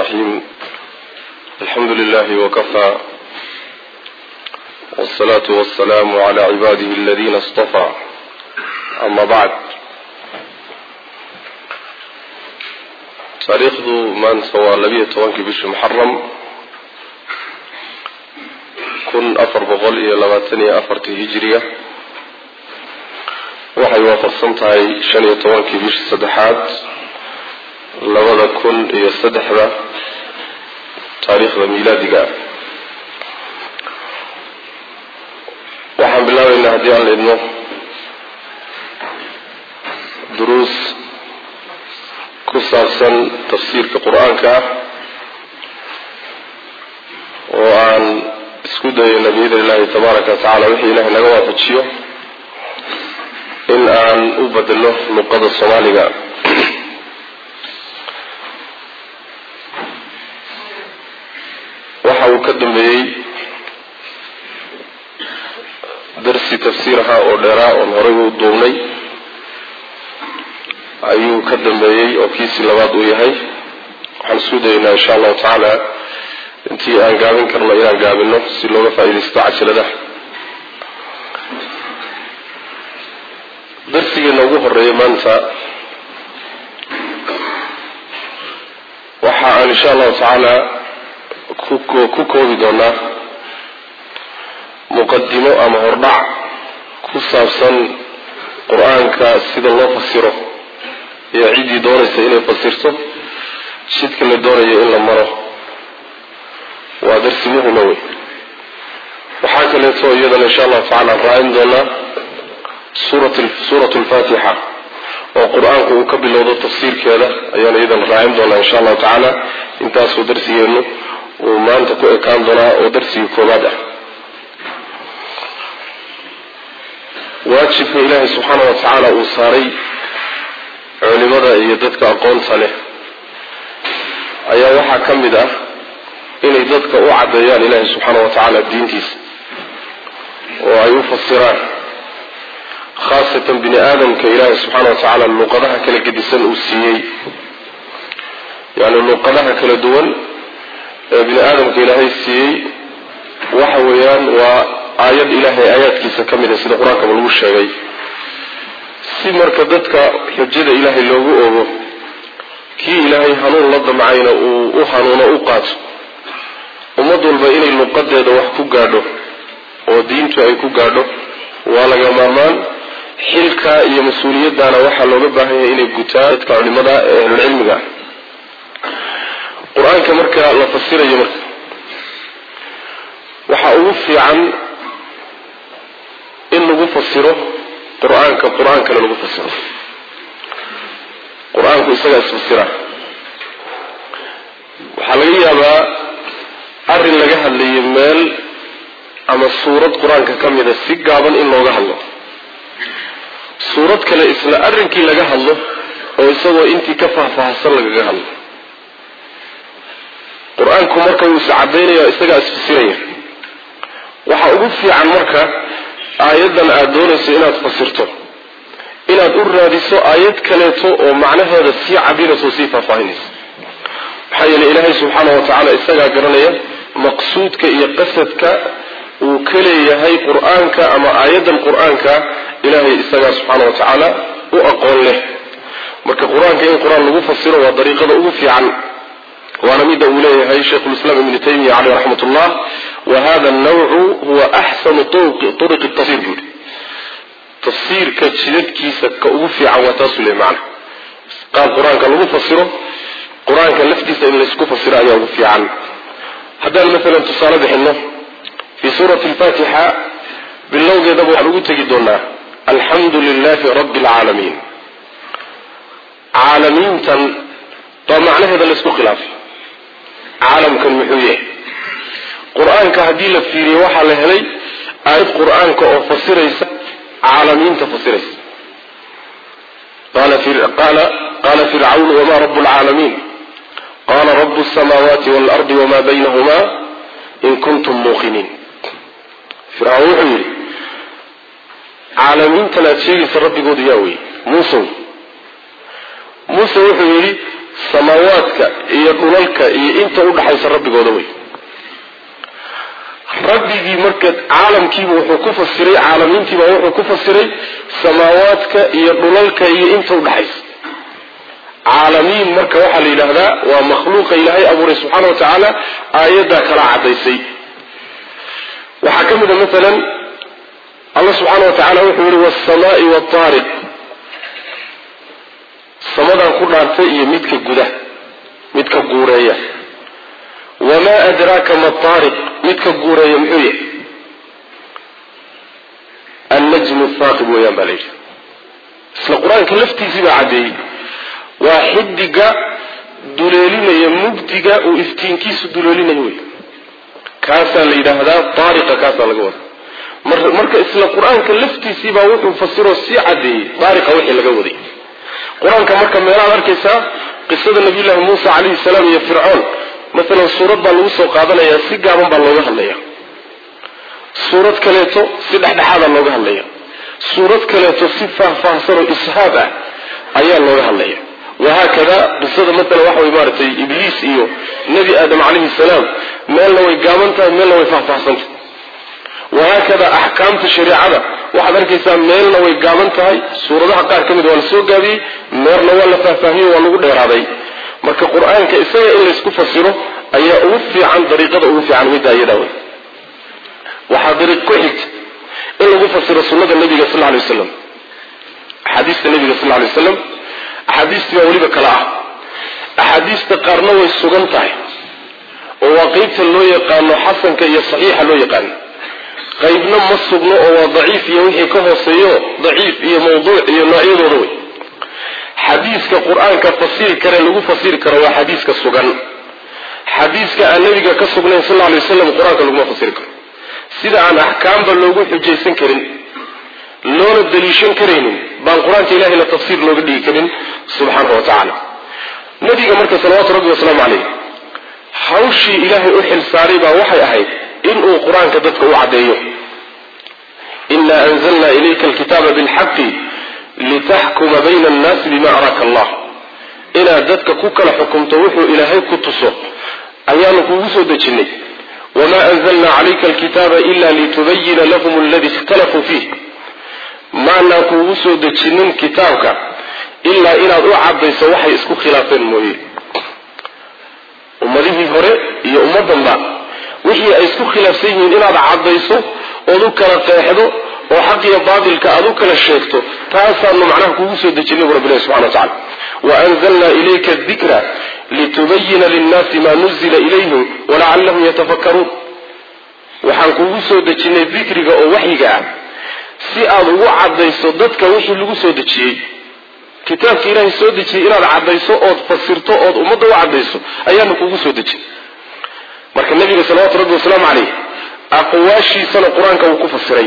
الرحيم الحمد لله وكفى والصلاة والسلام على عباده الذين اصطفى أما بعد taariikhdu maanta waa labiyo tobankii bishii muxaram kun afar boqol iyo labaatan iyo afartii hijiriya waxay waafaqsan tahay shan iyo tobankii bishii saddexaad labada kun iyo saddexda taariikhda miilaadiga waxaan bilaabaynaa haddii aan la idmo duruus ku saabsan tafsiirka qur-aanka ah oo aan isku dayayna biidn illahi tabaaraka watacaala wixii ilahay naga waafajiyo in aan u bedelo luqada soomaaliga waxa uu ka dambeeyey darsi tafsiir ahaa oo dheeraa oon horay u duubnay ayuu ka dambeeyey oo kiisii labaad uu yahay waxaan isku dayaynaa insha allahu tacaala intii aan gaabin karno inaan gaabino si looga faa-idaysto cajaladaha darsigeena ugu horeeya maanta waxa aan insha allahu tacaala ku koobi doonaa muqadimo ama hordhac ku saabsan qur-aanka sida loo fasiro iyo ciddii doonaysa inay fasirto jidka la doonayo in la maro waa darsi muhima wey waxaa kaleeto iyadana insha allahu tacala raacin doonaa suurat lfatixa oo qur-aanku uu ka bilowdo tafsiirkeeda ayaana iyadana raacin doonaa insha allahu tacaala intaasuu darsigeenu uu maanta ku ekaan doonaa oo darsigii koobaad ah waajibka ilaahay subxaana wa tacaala uu saaray culimada iyo dadka aqoonta leh ayaa waxaa ka mid ah inay dadka u caddeeyaan ilaahay subxaana wa tacaala diintiisa oo ay u fasiraan khaasatan bini aadamka ilaahay subxaana wa tacaala luqadaha kala gedisan uu siiyey yacni luqadaha kala duwan ee bini aadamka ilaahay siiyey waxa weeyaan waa aayad ilaahay aayaadkiisa ka mid a sida qur-aankaba lagu sheegay si marka dadka xujada ilaahay loogu ogo kii ilaahay hanuun la damcayna uu u hanuuno u qaato ummad walba inay luqadeeda wax ku gaadho oo diintu ay ku gaadho waa laga maarmaan xilkaa iyo mas-uuliyaddaana waxaa looga baahan yahay inay gutaan dadka culimada ee ahlulcilmiga ah qur-aanka marka la fasirayo marka waxaa ugu fiican in lagu fasiro qur-aanka qur-aankana lagu fasiro qur-aanku isagaa isfasira waxaa laga yaabaa arrin laga hadlayo meel ama suurad qur-aanka ka mida si gaaban in looga hadlo suurad kale isla arrinkii laga hadlo oo isagoo intii ka faahfaahsan lagaga hadlo qur-aanku marka wuu is caddaynaya isagaa isfasiraya waxaa ugu fiican marka aayaddan aada doonayso inaad fasirto inaad u raadiso aayad kaleeto oo macnaheeda sii cabiraysa oo sii faahfaahinaysa maxaa yeeley ilaahay subxaana wa tacaala isagaa garanaya maqsuudka iyo qasadka uu ka leeyahay qur-aanka ama aayaddan qur-aanka ilaahay isagaa subxaana wa tacaala u aqoon leh marka qur-aanka in qur-aan lagu fasiro waa dariiqada ugu fiican waana mida uu leeyahay sheikhulislaam ibnu taymiya caleyh raxmat ullah wa hada alnawcu huwa axsanu turuqi tafsir buuri tafsiirka jidadkiisa ka ugu fiican waa taasuu leey macna qaab qur-aanka lagu fasiro qur-aanka laftiisa in laysku fasiro ayaa ugu fiican haddaan maalan tusaale bixino fii suurati alfatixa bilowgeedaba waxaan ugu tegi doonaa alxamdu lilahi rabbi alcaalamiin caalamiintan baa macnaheeda laysku khilaafay caalamkan muxuu yahay qur-aanka haddii la fiiriyo waxaa la helay aayad qur-aanka oo fasiraysa caalamiinta fasiraysa qaala fircawn wma rabu lcaalamiin qala rabu samaawaati waalardi wma baynahuma in kuntum muuqiniin fircawn wuxuu yidhi caalamiintan aad sheegaysa rabbigoodu yaa wey muuse muuse wuxuu yidhi samaawaadka iyo dhulalka iyo inta udhaxaysa rabbigooda wey rabbigii marka caalamkiiba wuxuu ku fasiray caalamiintiiba wuxuu ku fasiray samaawaadka iyo dhulalka iyo inta udhaxaysa caalamiin marka waxaa la yidhaahdaa waa makhluuqa ilaahay abuuray subxaana wa tacaala aayaddaa kala caddaysay waxaa ka mid a maalan allah subxaana wa tacala wuxuu yihi waasamaai waataariq samadan ku dhaartay iyo midka guda midka guureeya wamaa adraaka ma taariq midka guureeya muxuu yahay annajmu thaaqib weeyaan baa la yidhi isla qur-aanka laftiisii baa caddeeyey waa xidiga duleelinaya mugdiga uu iftiinkiisu duleelinayo wey kaasaa la yidhaahdaa taariqa kaasaa laga wada marka isla qur-aanka laftiisiibaa wuxuu fasiroo sii caddeeyey taariqa wixii laga waday qur-aanka marka meelaad arkaysaa qisada nabiyullaahi muusa calayhi salaam iyo fircoon maalan suurad baa lagu soo qaadanayaa si gaaban baa looga hadlaya suurad kaleeto si dhexdhexaadaa looga hadlaya suurad kaleeto si faahfaahsan oo ishaab ah ayaa looga hadlaya wahaakada qisada maalan waxa way maaragtay ibliis iyo nebi aadam calayhi salaam meelna way gaaban tahay meelna way faahfaahsantahay wahaakada axkaamta shareecada waxaad arkaysaa meelna way gaaban tahay suuradaha qaar ka mid waa la soo gaabiyey meerna waa la faahfaahiyey waa lagu dheeraaday marka qur-aanka isaga in laysku fasiro ayaa ugu fiican dariiqada ugu fiican middaa iyadaa wey waxaa dariiq ku xigta in lagu fasiro sunnada nabiga sal ly waslam axaadiista nabiga sal lay waslam axaadiistii baa weliba kale ah axaadiista qaarna way sugan tahay oo waa qeybta loo yaqaano xasanka iyo saxiixa loo yaqaano qaybna ma sugno oo waa daciif iyo wixii ka hooseeyo daciif iyo mawduuc iyo noocyadooda wey xadiiska qur-aanka fasiri kare lagu fasiri karo waa xadiiska sugan xadiiska aan nabiga ka sugnayn sal lay waslam qur-aanka laguma fasiri karo sida aan axkaamba loogu xujaysan karin loona daliishan karaynin baan qur-aanka ilahay la tafsiir looga dhigi karin subxaanahu wa tacaala nabiga marka salawaatu rabbi wasalaamu caleyh hawshii ilaahay u xil saaray baa waxay ahayd inuu qur-aanka dadka u caddeeyo ina anzalna ilayka alkitaaba bilxaqi litaxkuma bayna annaasi bima araaka allah inaad dadka ku kala xukumto wuxuu ilaahay ku tuso ayaanu kugu soo dejinnay wamaa anzalna calayka alkitaaba ila litubayina lahum aladi ikhtalafuu fiih maanaan kuugu soo dejinin kitaabka ilaa inaad u caddayso waxay isku khilaafeen mooye ummadihii hore iyo ummaddanba wixii ay isku khilaafsan yihiin inaad caddayso ood u kala qeexdo oo xaq iyo baatilka aad u kala sheegto taasaanu macnaha kuugu soo dejinay bu rabbilahi subxana wa tacala waanzalna ilayka dikra litubayina linnaasi maa nuzila ilayhim walacallahum yatafakkaruun waxaan kuugu soo dejinay dikriga oo waxyiga ah si aad ugu caddayso dadka wixii lagu soo dejiyey kitaabka ilaahay soo dejiyey inaad caddayso ood fasirto ood ummadda u caddayso ayaanu kugu soo dejin marka nabiga salawatu rabbi wasalaamu caleyh aqwaashiisana qur-aanka wuu ku fasiray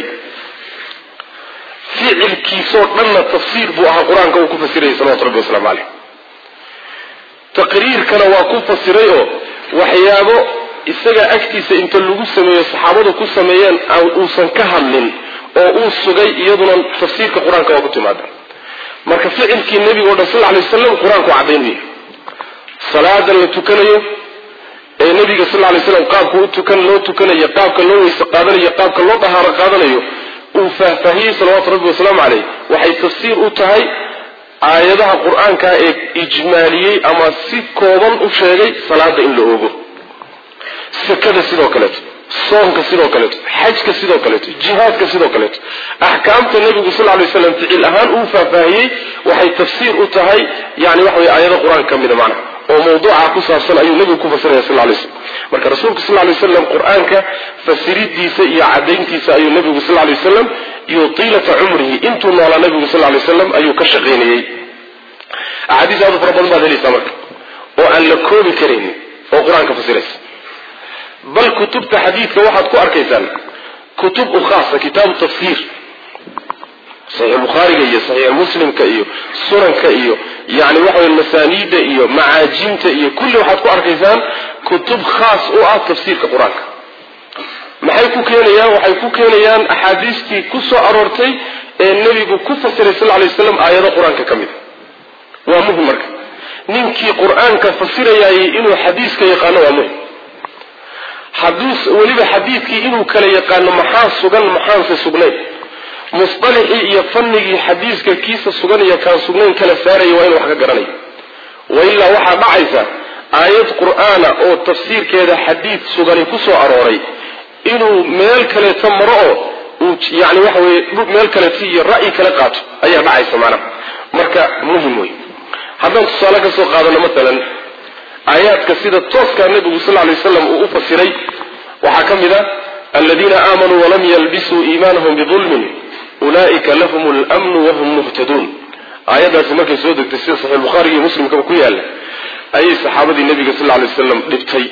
ficilkiisoo dhanna tafsiir buu ahaa qur-aanka uu ku fasirayay salawatu rabbi wasalaamu caleyh taqriirkana waa ku fasiray oo waxyaabo isaga agtiisa inta lagu sameeyo saxaabadu ku sameeyeen uusan ka hadlin oo uu sugay iyaduna tafsiirka qur-aanka waa ku timaada marka ficilkii nebiga o dhan sal lay waslam qur-aanku caddaynaya salaadan la tukanayo ee nebiga sal lay slam qaabka u tukan loo tukanayo qaabka loo weyse qaadanayo qaabka loo dahaaro qaadanayo uu faahfaahiyey salawaatu rabbi wasalaamu caleyh waxay tafsiir u tahay aayadaha qur-aanka ee ijmaaliyey ama si kooban u sheegay salaada in la oogo sakada sidoo kaleeto soonka sidoo kaleeto xajka sidoo kaleeto jihaadka sidoo kaleeto axkaamta nebigu sal lay slam ficil ahaan uu faahfaahiyey waxay tafsiir u tahay yani waxa wey aayado qur-aanka ka mida macnaha oo mawduuca ku saabsan ayuu nebigu ku fasiraya sal lay slam marka rasuulka sal lay waslam qur-aanka fasiridiisa iyo cadayntiisa ayuu nebigu sal lay wasalam iyo tiilata cumrihi intuu noolaa nebigu sal lay wasalam ayuu ka shaqaynayey axaadiis aad u fara badan baad helaysaa marka oo aan la koobi karaynin oo qur-aanka fasiraysa bal kutubta xadiidka waxaad ku arkaysaan kutub u khaasa kitaabu tafsiir saxiix bukhaariga iyo saxiix muslimka iyo sunanka iyo yani waxa wey masaaniida iyo macaajinta iyo kulli waxaad ku arkaysaan kutub khaas u ah tafsiirka qur-aanka maxay ku keenayaan waxay ku keenayaan axaadiistii ku soo aroortay ee nebigu ku fasiray sal lay waslam aayado qur-aanka ka mid a waa muhim marka ninkii qur-aanka fasirayaayey inuu xadiiska yaqaano waa muhim hadduu weliba xadiidkii inuu kala yaqaano maxaa sugan maxaanse sugnayn musطalixii iyo fanigii xadiiska kiisa sugan iyo kaan sugnayn kala saaraya waa inu wax ka garanayo wailaa waxaa dhacaysa aayad qur'aana oo tafsiirkeeda xadiid sugani ku soo arooray inuu meel kaleeto maro oo uu yani waxa weye meel kaleeto iyo ra'yi kale qaato ayaa dhacaysa macnaha marka muhim wey haddaan tusaale ka soo qaadano maalan aayaadka sida tooskaa nebigu sal lay waslam uu u fasiray waxaa ka mid a aladiina aamanuu walam yalbisuu iimaanahum bidulmin ulaa'ika lahum lmnu wahum muhtaduun aayaddaasi markay soo degtay sida saxiix bukhaariga iyo muslimkaba ku yaalla ayay saxaabadii nebiga sal lay waslam dhibtay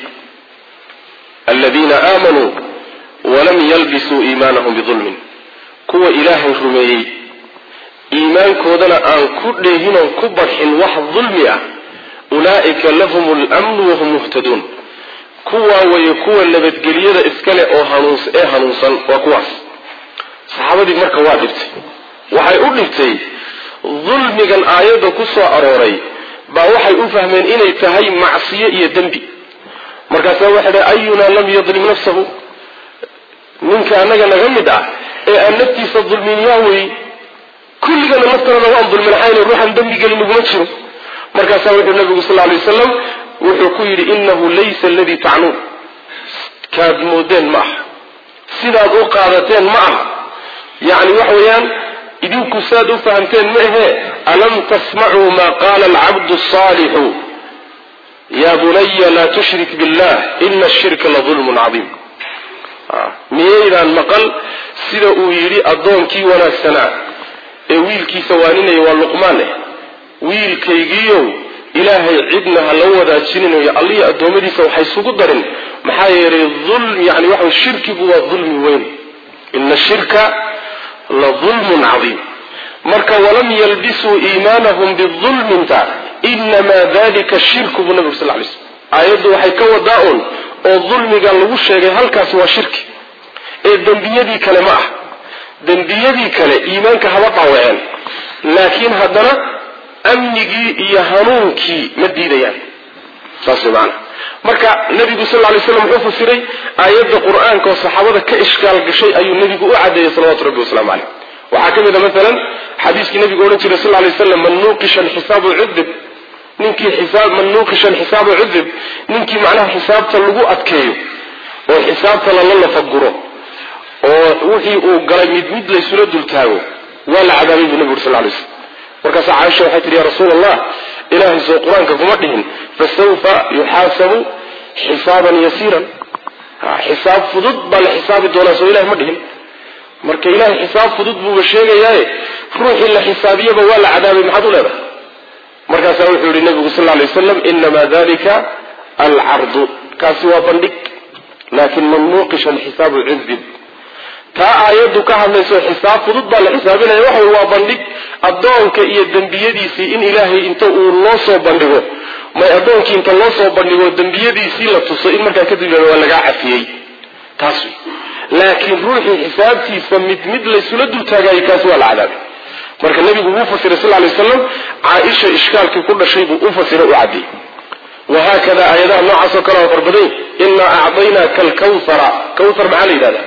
aladiina aamanuu walam yalbisuu iimaanahum bidulmin kuwa ilaahay rumeeyey iimaankoodana aan ku dheehinoon ku barxin wax dulmi ah ulaa'ika lahum lmnu wahum muhtaduun kuwaa weeye kuwa nabadgelyada iskale oo hanuuns ee hanuunsan waa kuwaas saxaabadii marka waa dhibtay waxay u dhibtay dulmigan aayadda ku soo arooray baa waxay u fahmeen inay tahay macsiyo iyo dembi markaasaa waxay dhahay ayunaa lam yadlim nafsahu ninka annaga naga mid ah ee aan naftiisa dulmin yaa wey kulligana naftanada waan dulminaxayno ruuxan dembi gelin naguma jiro markaasaa wuxuu nabigu sal lay wasalam wuxuu ku yidhi inahu laysa aladii tacnuun kaad moodeen ma aha sidaad u qaadateen ma aha yacni waxa weeyaan idinku saad u fahamteen ma ahee alam tasmacuu ma qaala alcabdu asaalixu ya bunaya laa tushrik billah ina ashirka la dulmun cadiim miyaydaan maqal sida uu yidhi addoonkii wanaagsanaa ee wiilkiisa waaninaya waa luqmaan eh wiilkaygiiyow ilaahay cidna ha la wadaajininayo allihi addoommadiisa waxay isugu darin maxaa yeelay ulm yani waxa shirkigu waa dulmi weyn ina shirka la dulmun cadiim marka walam yalbisuu iimaanahum bidulminta inamaa dalika shirku buu nabig sal lay slm aayaddu waxay ka wadaa un oo dulmiga lagu sheegay halkaasi waa shirki ee dembiyadii kale ma ah dembiyadii kale iimaanka haba dhaawaceen laakiin haddana amnigii iyo hanuunkii ma diidayaan saas way maanaa marka nabigu sal lay slam wuxuu fasiray aayadda qur-aanka oo saxaabada ka ishkaal gashay ayuu nebigu u cadeeyey salawatu rabbi waslamu caleyh waxaa ka mid a maalan xadiiskii nabigu odhan jiray sal lay slam man nuuqisha alxisaabu cudib ninkii xisaab man nuuqisha alxisaabu cudib ninkii macnaha xisaabta lagu adkeeyo oo xisaabta lala lafaguro oo wixii uu galay mid mid laysula dultaago waa la cadaabay buu nabigu uri sal lay slam markaasa caaisha waxay tihi ya rasuul allah ilaahay soo qur-aanka kuma dhihin fasawfa yuxaasabu xisaaban yasiiran xisaab fudud baa la xisaabi doonaa soo ilahay ma dhihin marka ilahay xisaab fudud buuba sheegayaaye ruuxii la xisaabiyaba waa la cadaabay maxaad u leedahay markaasaa wuxuu yihi nabigu sal lay waslam inamaa dalika alcardu kaasi waa bandhig laakin man nuuqisha alxisaabu cudib taa aayaddu ka hadlayso xisaab fudud baa la xisaabinaya waxa waa bandhig addoonka iyo dembiyadiisii in ilaahay inta uu loo soo bandhigo may addoonkii inta loo soo bandhigo dembiyadiisii la tuso in markaa kadib waa lagaa cafiyey taas wey laakiin ruuxii xisaabtiisa mid mid laysula dultaagaayay kaasi waa la cadaabay marka nabigu wuu fasiray sal lay waslam caaisha ishkaalkii ku dhashay buu u fasiray u cadiyey wahaakada aayadaha noocaas oo kale waa farbaday inaa acdaynaaka alkawhara kawthar maxaa la yidhahda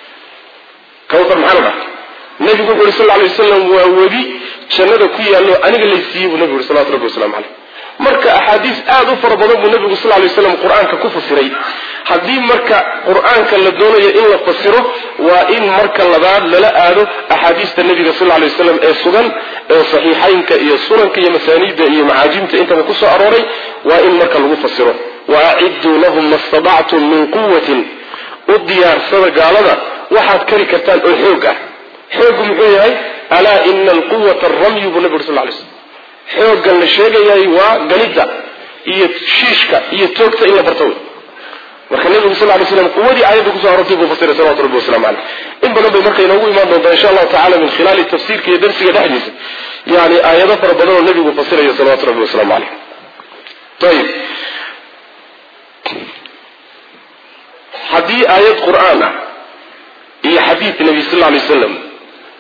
kawthar maxaa la dhaha nabigu wuxu uhi sal lay wasalam waa webi jannada ku yaallo aniga laysiiyey buu nabigu uri salawatu rabbi waslamu caleyh marka axaadiis aada u fara badan buu nabigu sal lay waslam qur-aanka ku fasiray haddii marka qur-aanka la doonayo in la fasiro waa in marka labaad lala aado axaadiista nabiga sal lay waslam ee sugan ee saxiixaynka iyo sunanka iyo masaaniidda iyo macaajimta intaba ku soo arooray waa in marka lagu fasiro wa acidduu lahum ma stadactum min quwatin u diyaarsada gaalada waxaad kari kartaan oo xoog ah xooggu muxuu yahay alaa ina alquwata aramyu buu nabi uri sal lay slm xooggan la sheegayay waa ganidda iyo shiishka iyo toogta in la barto wey marka nabigu sal lay slam quwadii aayadda kusoo arortay buu fasiray salawatu rabbi waslamu caleyh in badan bay marka inoogu imaan doontaa insha allahu tacala min khilaali tafsiirka iyo darsiga dhexdiisa yani aayado fara badan oo nabigu fasirayo salawatu rabbi waslamu caleyh ayib haddii aayad qur-aan ah iyo xadiid nabi sal lay slam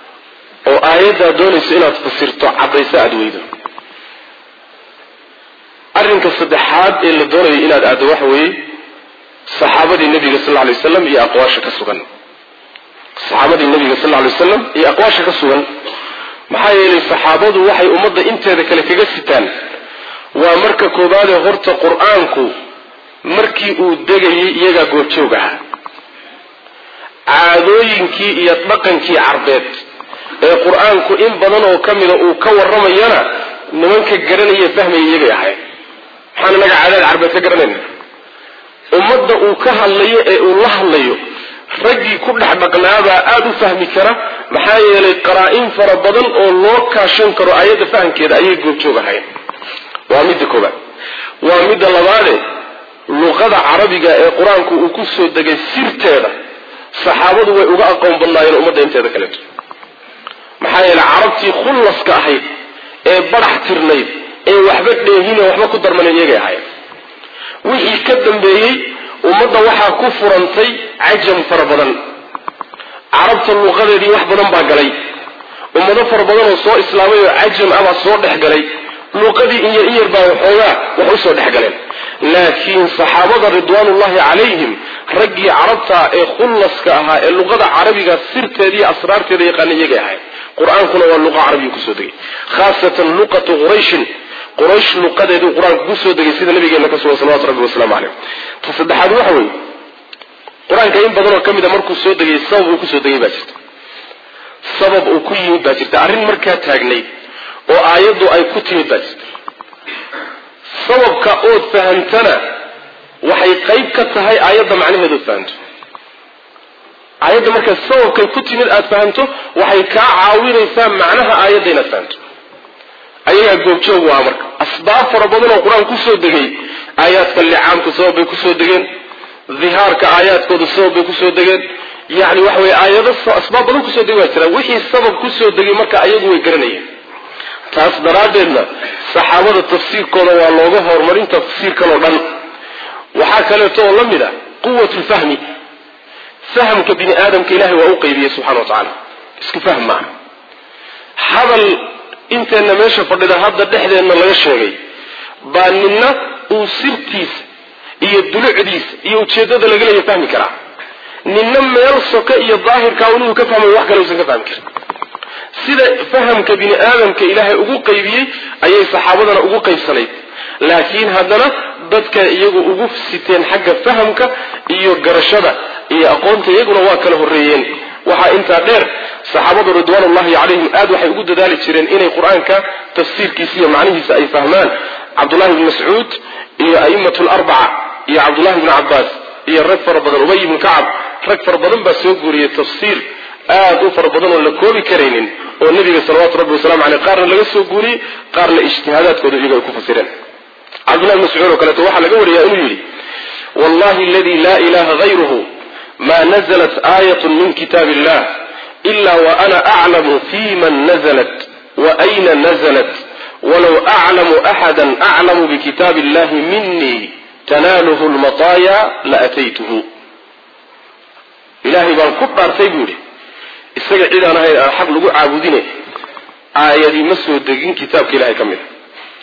oo aayaddaa doonayso inaad fasirto caddayso aada weydo arrinka saddexaad ee la doonayo inaad aaddo waxa weeye saxaabadii nebiga sal lla alay waslam iyo aqwaasha ka sugan saxaabadii nebiga sal lla alay waslam iyo aqwaasha ka sugan maxaa yeelay saxaabadu waxay ummadda inteeda kale kaga sitaan waa marka koowaadee horta qur-aanku markii uu degayay iyagaa goobjoog ahaa caadooyinkii iyo dhaqankii carbeed ee qur-aanku in badan oo ka mida uu ka warramayana nimanka garanaya fahmaya iyagay ahayn maxaan inaga caadaad carbeed ka garanayna ummadda uu ka hadlayo ee uu la hadlayo raggii ku dhex dhaqnaabaa aada u fahmi kara maxaa yeelay qaraa-in fara badan oo loo kaashan karo ayadda fahamkeeda ayay goobjoog ahayn waa midda koobaad waa midda labaade luqada carabiga ee qur-aanku uu ku soo degay sirteeda saxaabadu way uga aqoon badnaayeen ummadda inteeda kaleeto maxaa yeelay carabtii khullaska ahayd ee badax tirnayd ee waxba dheehine waxba ku darmanen iyagay ahayn wixii ka dambeeyey ummadda waxaa ku furantay cajam fara badan carabta luqadeedii wax badan baa galay ummado fara badan oo soo islaamay oo cajam ah baa soo dhex galay luqadii in yar in yar baa waxoogaa wax usoo dhex galeen laakiin saxaabada ridwaanullahi calayhim raggii carabta ee khullaska ahaa ee luqada carabiga sirteeda iyo asraarteeda yaqaana iyagay ahayd qur-aankuna waa luqa carabiga kusoo degay khaasatan luqatu qurayshin quraysh luqadeeduu qur-aanku kusoo degay sida nabigeena ka sugan salawatu rabbi wasalaamu caleyh ta saddexaad waxa weeye qur-aanka in badanoo ka mid a markuu soo degay sabab uu kusoo degay baa jirta sabab uu ku yimid baa jirta arrin markaa taagnayd oo aayaddu ay ku timid baa jirta sababka ood fahamtana waxay qayb ka tahay aayadda macnaheed ood fahamto aayadda markaa sababkay ku timid aada fahamto waxay kaa caawinaysaa macnaha aayadda inaad fahamto ayagaa goobjoog waa marka asbaab fara badan oo qur-aan kusoo degay aayaadka licaamka sabab bay kusoo degeen dihaarka aayaadkooda sabab bay kusoo degeen yani waxa weye aayado asbaab badan kusoo degay baa jira wixii sabab kusoo degay marka ayagu way garanayeen taas daraaddeedna saxaabada tafsiirkooda waa looga horumarin tafsiirkan oo dhan waxaa kaleeto oo la mid a quwat lfahmi fahamka bini aadamka ilahay waa u qaybiyey subxana wa tacaala isku fahm maaha hadal inteenna meesha fadhida hadda dhexdeenna laga sheegay baa nina uu sirtiisa iyo dulucdiisa iyo ujeeddada laga leeya fahmi karaa nina meel soka iyo daahirkaa inuu ka fahmayo wax kale usan ka fahmi karin sida fahamka bini aadamka ilaahay ugu qaybiyey ayay saxaabadana ugu qaybsanayd laakiin haddana dadka iyagu ugu siteen xagga fahamka iyo garashada iyo aqoonta iyaguna waa kala horreeyeen waxaa intaa dheer saxaabadu ridwaanullahi calayhim aad waxay ugu dadaali jireen inay qur-aanka tafsiirkiisa iyo macnihiisa ay fahmaan cabdullahi bni mascuud iyo a'immatu larbaca iyo cabdullahi bni cabbaas iyo rag fara badan ubay ibnu kacab rag fara badan baa soo guuriyey tafsiir aad u fara badan oo la koobi karaynin oo nebiga salawaatu rabbi wasalamu aleyh qaarna laga soo guuriyey qaarna ijtihaadaadkooda iyago ay ku fasireen cabdullahi bn mascuud oo kaleeto waxaa laga wariyaa inuu yidhi wallahi aladi laa ilaha hayruhu ma naزlat aayat min kitaab illah ila waana aclamu fi man naزlat waayna naزlat walow aclamu axada aclamu bikitaab illahi minii tanaaluhu lmataaya laataytuhu ilaahay baan ku dhaartay buu yidhi isaga cid aan ahayn aan xaq lagu caabudine aayadii ma soo degin kitaabka ilahay ka mid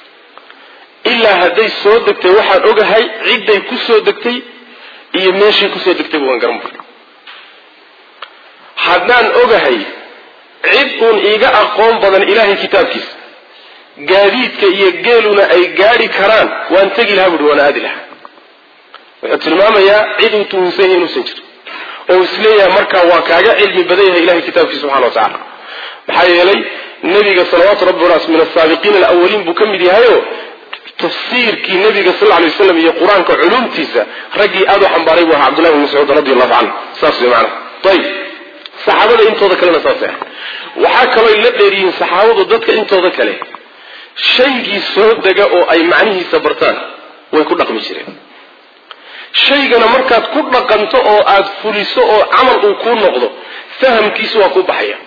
a ilaa hadday soo degtay waxaan ogahay cidday ku soo degtay iyo meeshay kusoo degtay waan garan bur haddaan ogahay cid uun iiga aqoon badan ilaahay kitaabkiisa gaadiidka iyo geeluna ay gaadhi karaan waan tegi lahaa buuhi waan aadi lahaa wuxuu tilmaamayaa cid uu tuhunsan yahay inuusan jirin oo isleeyahay markaa waa kaaga cilmi badan yahay ilahay kitaabkiisa subxana wa tacala maxaa yeelay nebiga salawaatu rabbi wanaas min asaabiqiina alawaliin buu ka mid yahayo tafsiirkii nabiga sal lay waslam iyo qur-aanka culumtiisa raggii aada u xambaaray buu ahaa cabdullahi bn mascuud radi allahu canhu saas wey maana ayib saxaabada intooda kalena saas ah waxaa kaloo la dheeriyiin saxaabadu dadka intooda kale shaygii soo dega oo ay macnihiisa bartaan way ku dhaqmi jireen shaygana markaad ku dhaqanto oo aada fuliso oo camal uu kuu noqdo fahamkiisu waa kuu baxaya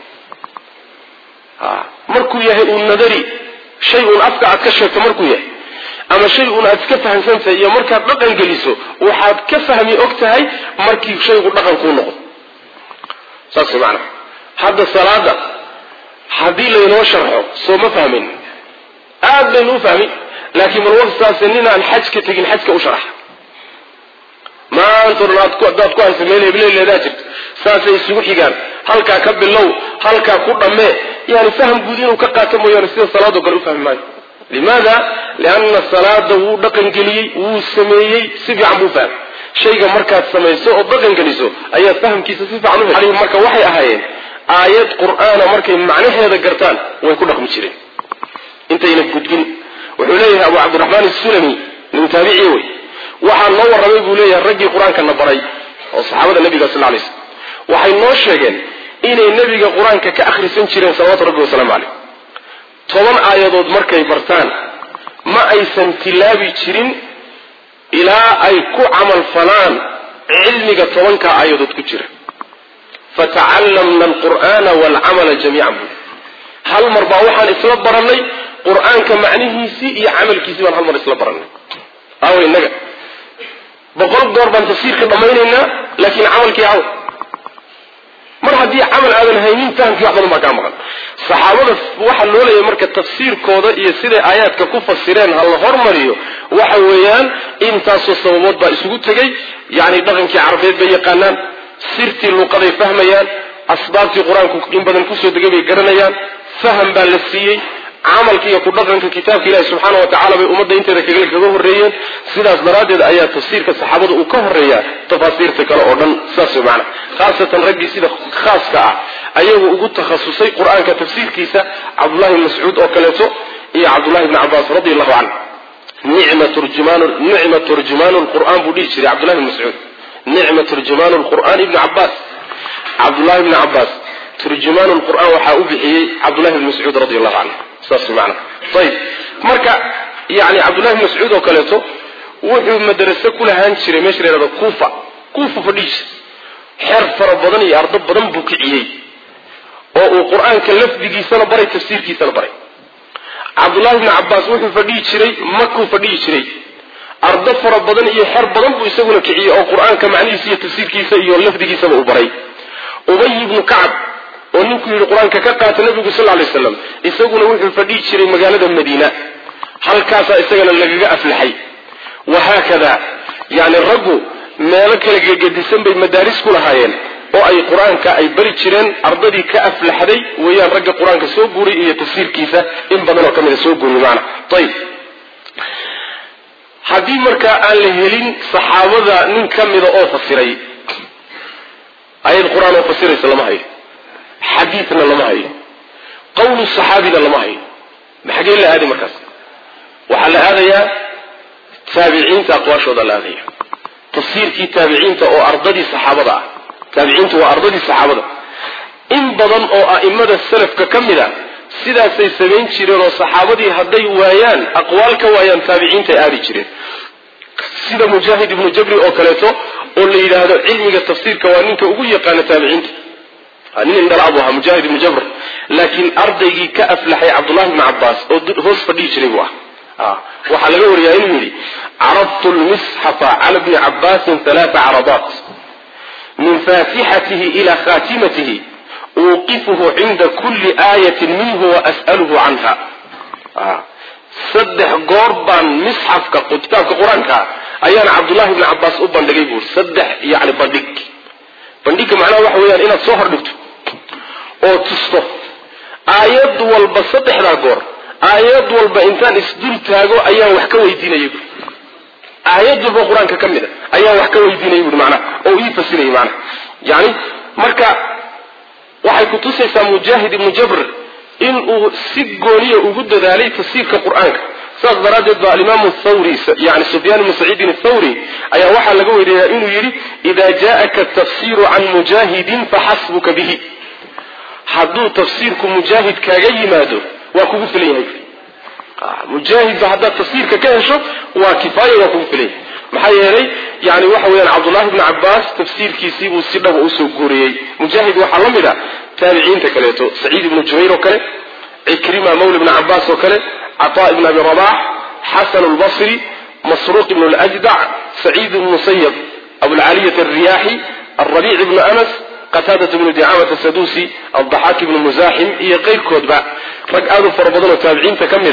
markuu yahay uun nadari shay uun afka aad ka sheegto markuu yahay ama shay uun aad iska fahamsantahay iyo markaad dhaqan geliso waxaad ka fahmi og tahay markii shaygu dhaqan kuu noqdo saas macanaa hadda salaada haddii laynoo sharxo soo ma fahmin aad baynu u fahmi laakiin bal warsaase ninaan xajka tegin xajka u sharax maanta dhan hadaad ku haysa meel hebleeleedaa jirto saasay isugu xigaan halkaa ka bilow halkaa ku dhammee yani faham guud inuu ka qaato mooyaane sida salaadoo kale u fahmi maayo limaada lianna salaada wuu dhaqangeliyey wuu sameeyey si fiican buu fahmay shayga markaad samayso oo dhaqangeliso ayaad fahamkiisa si fiican u marka waxay ahaayeen aayad qur'aana markay macnaheeda gartaan way ku dhaqmi jireen intayna gudbin wuxuu leeyahay abu cabdiraxmaan isulami nin taabiciy wey waxaa noo warramay buu leeyahay raggii qur-aankana baray oo saxaabada nabiga sal lay slm waxay noo sheegeen inay nebiga qur-aanka ka akhrisan jireen salawatu rabbi wasalaamu caleyh toban aayadood markay bartaan ma aysan tilaabi jirin ilaa ay ku camal falaan cilmiga tobanka aayadood ku jira fatacallamna alqur'aana waalcamala jamiican buu hal mar baa waxaan isla barannay qur-aanka macnihiisii iyo camalkiisii baan hal mar isla barannay aawo innaga boqol goor baan tafsiirka dhammaynaynaa laakiin camalkii aw mar haddii camal aadan haynin fahamkii wax badan baa kaa maqan saxaabada waxaa loo leeyahay marka tafsiirkooda iyo siday aayaadka ku fasireen ha la hormariyo waxa weeyaan intaasoo sababood baa isugu tegay yacni dhaqankii carabeed bay yaqaanaan sirtii luuqaday fahmayaan asbaabtii qur-aanku in badan kusoo degay bay garanayaan faham baa la siiyey camalka iyo ku dhaqanka kitaabka ilahi subxaana wa tacala bay ummadda inteeda kagale kaga horreeyeen sidaas daraaddeed ayaa tafsiirka saxaabada uu ka horreeyaa tafaasiirta kale oo dhan saas wey macana khaasatan raggii sida khaaska ah ayagu ugu takhasusay qur-aanka tafsiirkiisa cabdullahi bn mascuud oo kaleeto iyo cabdullahi bni cabaas radi allahu canhu nicma turjumaan nicma turjumaanu lqur'aan buu dhihi jiray cabdullahi bn mascuud nicma turjumaanu lqur'aan ibni cabaas cabdullahi bni cabaas turjumaan lqur'aan waxaa u bixiyey cabdullahi bn mascuud radi allahu canhu saas maana ayib marka yani cabdullahi bn mascuud oo kaleeto wuxuu madrase ku lahaan jiray meesha la yhahdo kuufa kuufa fadhiis xeer fara badan iyo ardo badan buu kiciyey oo uu qur-aanka lafdigiisana baray tafsiirkiisana baray cabdullahi bni cabaas wuxuu fadhihi jiray makuu fadhihi jiray ardo fara badan iyo xer badan buu isaguna kiciyey oo qur-aanka macnihiisa iyo tafsiirkiisa iyo lafdigiisaba uu baray ubay ibnu kacab oo ninkuu yidhi qur-aanka ka qaata nabigu sal lay slam isaguna wuxuu fadhihi jiray magaalada madiina halkaasaa isagana lagaga aflaxay wahaakada yani raggu meelo kala gegedisan bay madaaris ku lahaayeen oo ay qur-aanka ay bari jireen ardadii ka aflaxday weeyaan ragga qur-aanka soo guuray iyo tafsiirkiisa in badan oo ka mida soo guuriy maana ayib haddii markaa aan la helin saxaabada nin ka mida oo fasiray ayad qur-aan oo fasiraysa lama hayo xadiidna lama hayo qawlu saxaabina lama hayo maxagee la aaday markaas waxaa la aadayaa taabiciinta aqwaashooda la aadaya tafsiirkii taabiciinta oo ardadii saxaabada ah taabiciintu waa ardadii saxaabada in badan oo a'imada salafka ka mid a sidaasay samayn jireen oo saxaabadii hadday waayaan aqwaal ka waayaan taabiciintay aadi jireen sida mujaahid ibnu jabri oo kaleeto oo la yidhaahdo cilmiga tafsiirka waa ninka ugu yaqaana taabiciinta nin indhalaabu ahaa mujaahid ibnu jabr laakiin ardaygii ka aflaxay cabdullahi ibni cabaas oo hoos fadhihi jiray buu ah waxaa laga wariyaa inuu yidhi carabtu lmisxafa cala bni cabaasin halaata carabaat min faatixatihi ila khatimatihi uuqifuhu cinda kulli aayatin minhu waas'aluhu canha saddex goor baan misxafka kitaabka qur-aanka ayaan cabdullahi bni cabaas u bandhigay buuri saddex yani bandhig bandhigga macnaha waxa weeyaan inaad soo hordhigto oo tusto aayad walba saddexdaa goor aayad walba intaan isdul taago ayaan wax ka weydiinaya buuri aayad walba qur-aanka ka mid a ayaan wax ka weydiinaya buuri macnaha oo ii fasiraya macnaha yani marka waxay kutusaysaa mujaahid ibnu jabr inuu si gooniya ugu dadaalay tafsiirka qur-aanka saas daraaddeed ba alimaamu thawri yani sufyaan ibnu saciidin athawri ayaa waxaa laga weriyaa inuu yidhi ida jaءaka tafsiru can mujaahidin faxasbuka bihi hadduu tafsiirku mujaahid kaaga yimaado waa kugu filan yahay mujaahidba haddaad tafsiirka ka hesho waa kifaaya waa kugu filan yahay maxaa yeelay yani waxa weeyaan cabdullahi bni cabaas tafsiirkiisiibuu si dhaba usoo guuriyey mujaahid waxaa la mid a taabiciinta kaleeto saciid ibnu jubayr oo kale cikrima mawla bni cabaas oo kale cataa ibn abi rabax xasan lbasri masruuq ibn ljdac saciid ibn musayab abulcaliyat alriyaaxi alrabiic ibnu anas qataadat ibnu dicaamat asadusi aldaxaak ibnu musaaxim iyo keyrkoodba rag aad u fara badan oo taabiciinta ka mid a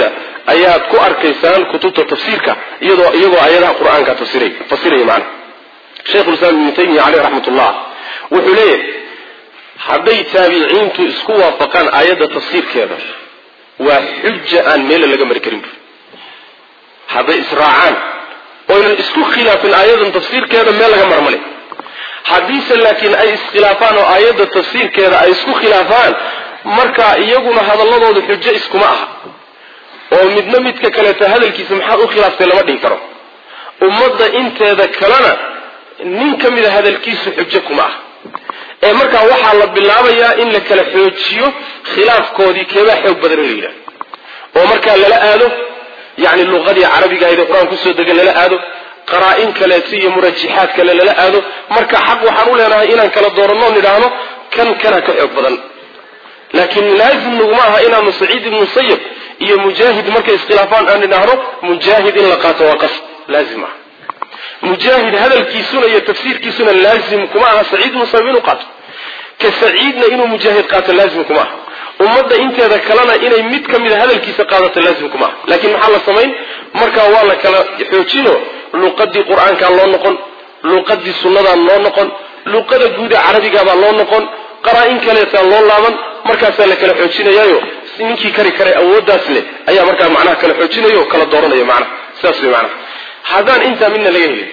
ayaad ku arkaysaan kutubta tafsiirka iyadoo iyagoo aayadaha qur-aanka tafsiray fasiraya macana sheikhulislaam ibnu taymiya caleyh raxmatullah wuxuu leeyahay hadday taabiciintu isku waafaqaan aayadda tafsiirkeeda waa xuja aan meela laga mari karin hadday israacaan oynan isku khilaafin aayadan tafsiirkeeda meel laga marmale haddiise laakiin ay iskhilaafaan oo aayadda tafsiirkeeda ay isku khilaafaan markaa iyaguna hadalladooda xujo iskuma aha oo midna midka kaleeto hadalkiisa maxaad u khilaaftay lama dhihi karo ummadda inteeda kalena nin ka mida hadalkiisu xujo kuma ah ee markaa waxaa la bilaabayaa in la kala xoojiyo khilaafkoodii keebaa xoog badan in la yidhahdo oo markaa lala aado yani luqadii carabiga ahayd ee qur-aan kusoo degan lala aado qaraa-in kaleeto iyo murajaxaad kale lala aado marka xaq waxaan u leenahay inaan kala dooranno nidhaahno kan kana ka xoog badan laakiin laazim naguma aha inaanu saciid ibnu musayib iyo mujaahid markay iskhilaafaan aan nidhaahno mujaahid in la qaato waa qasb laazim ah mujaahid hadalkiisuna iyo tafsiirkiisuna laazim kuma aha saciid ibnu musayib inuu qaato ka saciidna inuu mujaahid qaato laazim kuma aha ummadda inteeda kalena inay mid ka mida hadalkiisa qaadato laazim kuma aha laakiin maxaa la samayn markaa waa la kala xoojino luqadii qur-aankaa loo noqon luqadii sunnadaa loo noqon luqada guuda carabigabaa loo noqon qaraa-in kaleetaa loo laaban markaasaa la kala xoojinayaayo ninkii kari karay awooddaas leh ayaa markaa macnaha kala xoojinaya oo kala dooranaya macnaha sidaas way macnaha haddaan intaa midna laga helin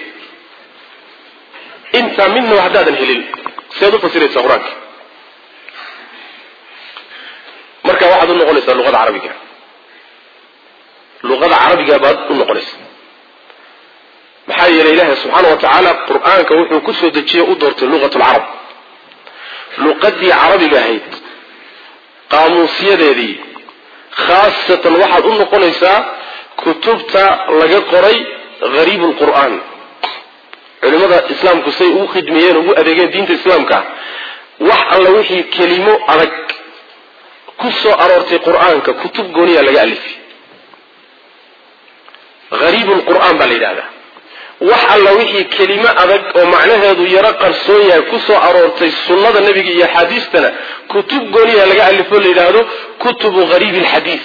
intaa midnaba haddaadan helin seed u fasiraysaa qur-aanka marka waxaad u noqonaysaa luqada carabiga luqada carabiga baad u noqonaysaa maxaa yeelay ilaahay subxaana wa tacaala qur-aanka wuxuu kusoo dejiyey u doortay luqat lcarab luqadii carabiga ahayd qaamuusyadeedii khaasatan waxaad u noqonaysaa kutubta laga qoray hariib lqur'aan culimada islaamku say ugu khidmeeyeen ugu adeegeen diinta islaamka wax alla wixii kelimo adag ku soo aroortay qur-aanka kutub gooniya laga alifay hariib lqur'aan baa la yidhahdaa wax alla wixii kelimo adag oo macnaheedu yaro qarsoon yahay ku soo aroortay sunnada nebiga iyo axaadiistana kutub gooniya laga alifo la yidhaahdo kutubu hariibi alxadiid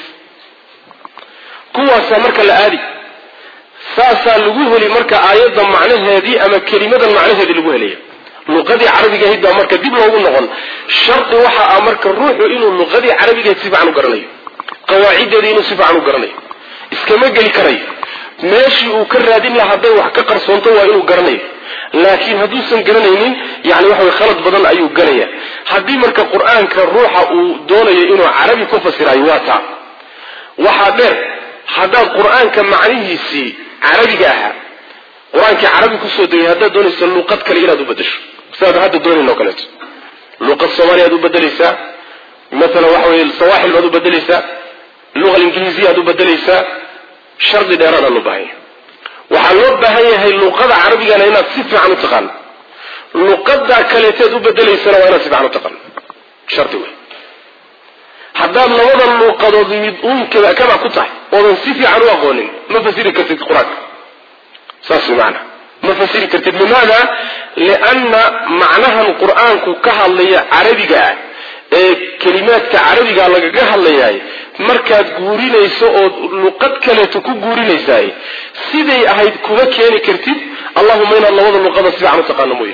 kuwaasaa marka la aadi saasaa lagu heli marka aayadda macnaheedii ama kelimadan macnaheedii lagu helaya luqadii carabiga ahayd baa marka dib loogu noqon shardi waxa ah marka ruuxu inuu luqadii carabigahayd si fiican u garanayo qawaaciddeeda inuu si fiican u garanayo iskama geli karayo meeshii uu ka raadin laha hadday wax ka qarsoonto waa inuu garanayo laakiin hadduusan garanaynin yani waxa way khalad badan ayuu galaya haddii marka qur-aanka ruuxa uu doonayo inuu carabi ku fasirayo waa taa waxaa dheer haddaad qur-aanka macnihiisii carabiga ahaa qur-aankii carabi kusoo degay haddaad doonaysa luqad kale inaad u bedesho sidaad hadda doonayn oo kaleeto luqad soomaaliya ad u bedelaysaa maalan waxa weye sawaaxil baad u bedelaysaa luqa ingiliisiya aad u bedelaysaa shardi dheeraadaan loo baahan yahay waxaa loo baahan yahay luqada carabigana inaad si fiican u taqaano luqada kaleeteed u bedelaysana waa inaad si fiican u taqaano shardi wey haddaad labada luuqadood mid uun kaba ku tahay oodan si fiican u aqoonin ma fasiri kartid qur-aanka saas way macanaa ma fasiri kartid limaada lianna macnahan qur-aanku ka hadlaya carabiga ah ee kelimaadka carabiga lagaga hadlayaay markaad guurinayso ood luqad kaleeto ku guurinaysaay siday ahayd kuma keeni kartid allahuma inaad labada luqada si fiican u taqaano mooya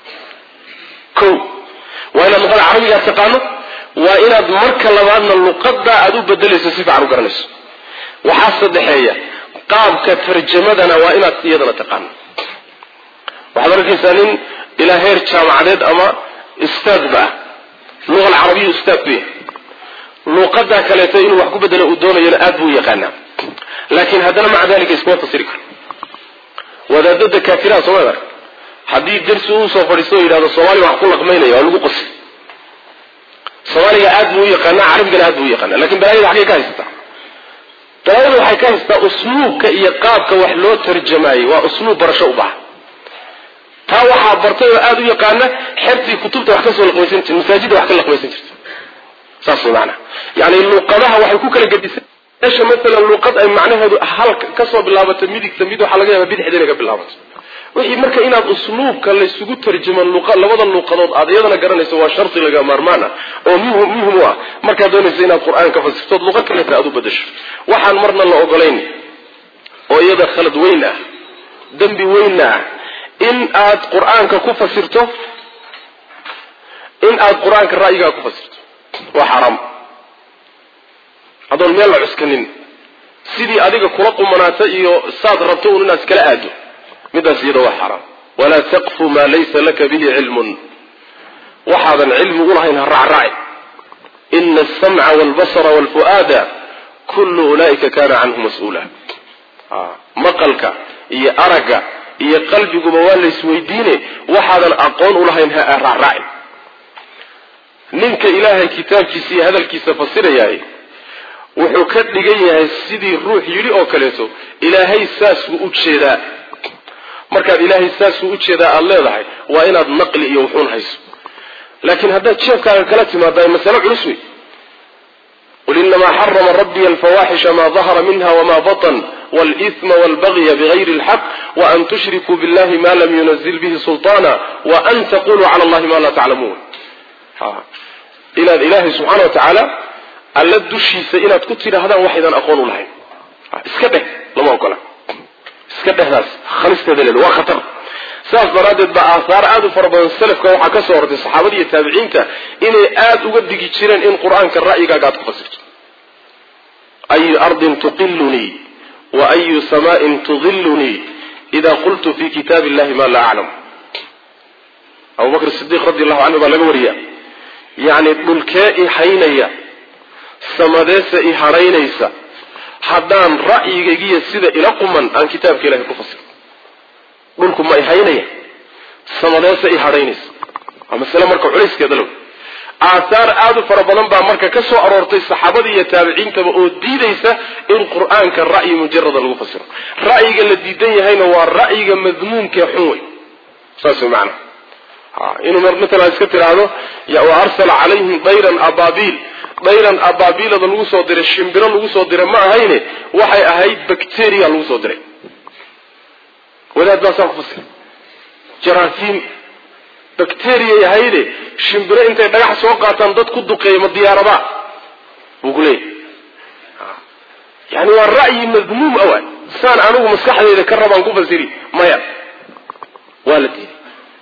o waa inaad luqada carabigaa taqaano waa inaad marka labaadna luqada aad u bedelayso si fiican u garanayso waxaa saddexeeya qaabka tarjamadana waa inaad iyadana taqaano waxaad arkaysaa nin ilaa heer jaamacadeed ama ustaadba ah luqa alcarabiya ustaad ku yahay luuqada kaleeto inuu wax ku bedelo uu doonayona aad buu u yaqaanaa laakiin haddana maca dalika iskuma fasiri karo wadaadada kaafiraha sooma ark haddii darsi uu soo fadhiisto o yidhahdo soomaaliya wax ku laqmaynaya waa lagu qosi soomaaliga aad buu u yaqaanaa carabigana aad buu u yaqaanaa lakin balaayada xaggay ka haysataa balaayada waxay ka haysataa usluubka iyo qaabka wax loo tarjamaayey waa usluub barasho u baxa taa waxaa bartay oo aada u yaqaana xertii kutubta wax kasoo laqmaysan jirta masaajidda wax ka laqmaysan jirta saas way maanaa yani luuqadaha waxay ku kala gedisan meesha maalan luuqad ay macnaheedu hal kasoo bilaabato midigta mid waxaa laga yaaba bidixda inay ka bilaabato wixii marka inaad usluubka laysugu tarjimo labada luuqadood aad iyadana garanayso waa shardi laga maarmaan ah oo muhim u ah markaad doonayso inaad qur-aan ka fasirtood luqa kaleeta aad u badasho waxaan marna la ogolayn oo iyada khalad weyn ah dembi weynna ah in aad qur-aanka ku fasirto in aad qur-aanka ra'yigaa ku fasirto waa xaraam adoon meel la cuskanin sidii adiga kula qumanaata iyo saad rabto un inaad iskala aado midaas iyada waa xaraam walaa taqfu maa laysa laka bihi cilmun waxaadan cilmi ulahayn ha raacraaci ina asamca walbasara walfu'aada kullu ulaa'ika kana canhu mas-uula maqalka iyo aragga iyo qalbiguba waa laysweydiine waxaadan aqoon ulahayn ha raacraacin ninka ilaahay kitaabkiisa iyo hadalkiisa fasirayaay wuxuu ka dhigan yahay sidii ruux yidhi oo kaleeto ilaahay saasuu u jeedaa markaad ilaahay saasuu u jeedaa aada leedahay waa inaad naqli iyo wuxuun hayso laakiin haddaad jeefkaaga kala timaada masale culus wey qul inamaa xarama rabbiya alfawaaxisha maa dahara minha wama batan wاlإثma wاlbagya bغayri اlxaq waan tushrikuu biاllahi ma lam yunazil bihi sulطaana waan taquluu cala allahi ma laa taclamuun inaad ilaahay subxaana wa tacaala alla dushiisa inaad ku tidhaahdaan waxaydan aqoon u lahayn iska dheh lama ogola iska dhehdaas khalisteeda leed waa khatar saas daraaddeed baa aahaar aada u fara badan salafka waxaa ka soo hortay saxaabada iyo taabiciinta inay aada uga digi jireen in qur-aanka ra'yigaaga aad ku fasirto ayu ardin tuqilunii wa ayu samaain tudilunii ida qultu fi kitaabi illahi ma laa aclam abu bakr sidiiq radi allahu canhu baa laga wariya yacni dhulkee i haynaya samadeese i hadhaynaysa haddaan ra'yigaygiyo sida ila quman aan kitaabka ilahay ku fasiro dhulku ma i haynaya samadeese i hadhaynaysa waa masale marka culayskeeda low aahaar aada u fara badan baa marka ka soo aroortay saxaabada iyo taabiciintaba oo diidaysa in qur-aanka ra'yi mujarada lagu fasiro ra'yiga la diidan yahayna waa ra'yiga madmuumkee xun wey saas way macana inuu matalan iska tidhaahdo wa arsala calayhim dayran ababiil dayran ababiilada lagu soo diray shimbiro lagu soo diray ma ahayne waxay ahayd bacteria lagu soo diray wadaad baasaa ku fasira jaraafiim bacteriay ahayde shimbiro intay dhagax soo qaataan dad ku duqeeya ma diyaarabaa buu ku leeyahy yani waa ra'yi madmuum awa saan anigu maskaxdeyda ka rabaan ku fasiri maya waa la diiday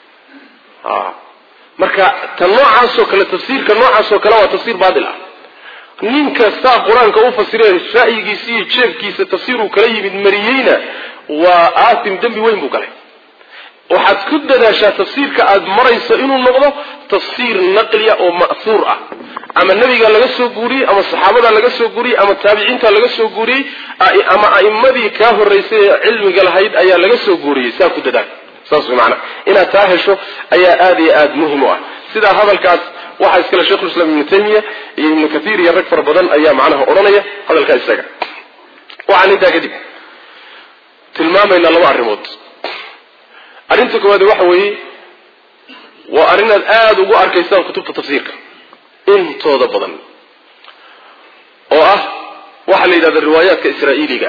marka ta noocaasoo kale tafsiirka noocaasoo kale waa tafsiir baatil ah nin kastaa qur-aanka u fasiree ra'yigiisa iyo jeebkiisa tafsiiruu kala yimid mariyeyna waa aatim dembi weyn buu galay waxaad ku dadaashaa tafsiirka aada marayso inuu noqdo tafsiir naqliya oo ma'huur ah ama nebiga laga soo guuriyey ama saxaabada laga soo guuriyey ama taabiciinta laga soo guuriyey ama a'immadii kaa horraysay ee cilmiga lahayd ayaa laga soo guuriyey saa ku dadaal saas way macana inaad taa hesho ayaa aada iyo aada muhim u ah sidaa hadalkaas waxaa iskale sheikhulislaam ibnu taymiya iyo ibnu kathiir iyo rag fara badan ayaa macnaha odhanaya hadalkaa isaga waxaan intaa kadib tilmaamaynaa laba arrimood arrinta koowaad waxa weeye waa arrinaad aada ugu arkaysaan kutubta tafsiirka intooda badan oo ah waxaa la yidhahda riwaayaadka israa'iiliga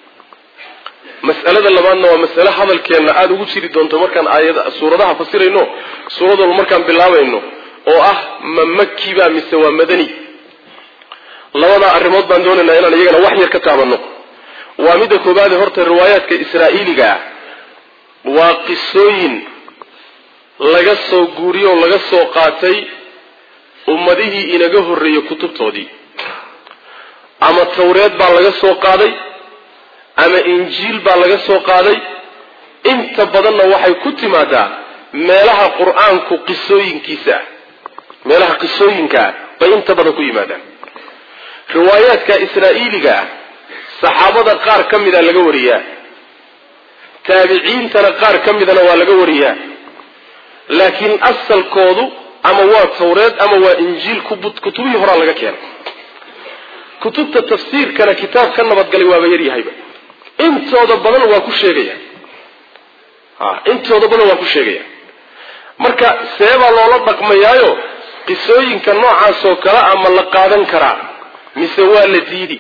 mas'alada labaadna waa masale hadalkeenna aada ugu jiri doonto markaan aayada suuradaha fasirayno suurad walba markaan bilaabayno oo ah ma makiba mise waa madani labadaa arrimood baan doonaynaa inaan iyagana wax yar ka taabanno waa midda koobaade horta riwaayaadka israa'iiliga ah waa qisooyin laga soo guuriyo oo laga soo qaatay ummadihii inaga horreeyey kutubtoodii ama tawreed baa laga soo qaaday ama injiil baa laga soo qaaday inta badanna waxay ku timaadaa meelaha qur-aanku qisooyinkiisa ah meelaha qisooyinka ah bay inta badan ku yimaadaan riwaayaadka israa'iiliga ah saxaabada qaar ka mida laga wariyaa taabiciintana qaar ka midana waa laga wariyaa laakiin asalkoodu ama waa tawreed ama waa injiil kutubihii horaa laga keenay kutubta tafsiirkana kitaab ka nabadgalay waaba yaryahayba intooda badan waa ku sheegaya intooda badan waa ku sheegaya marka seebaa loola dhaqmayaayo qisooyinka noocaasoo kale a ma la qaadan karaa mise waa la diidi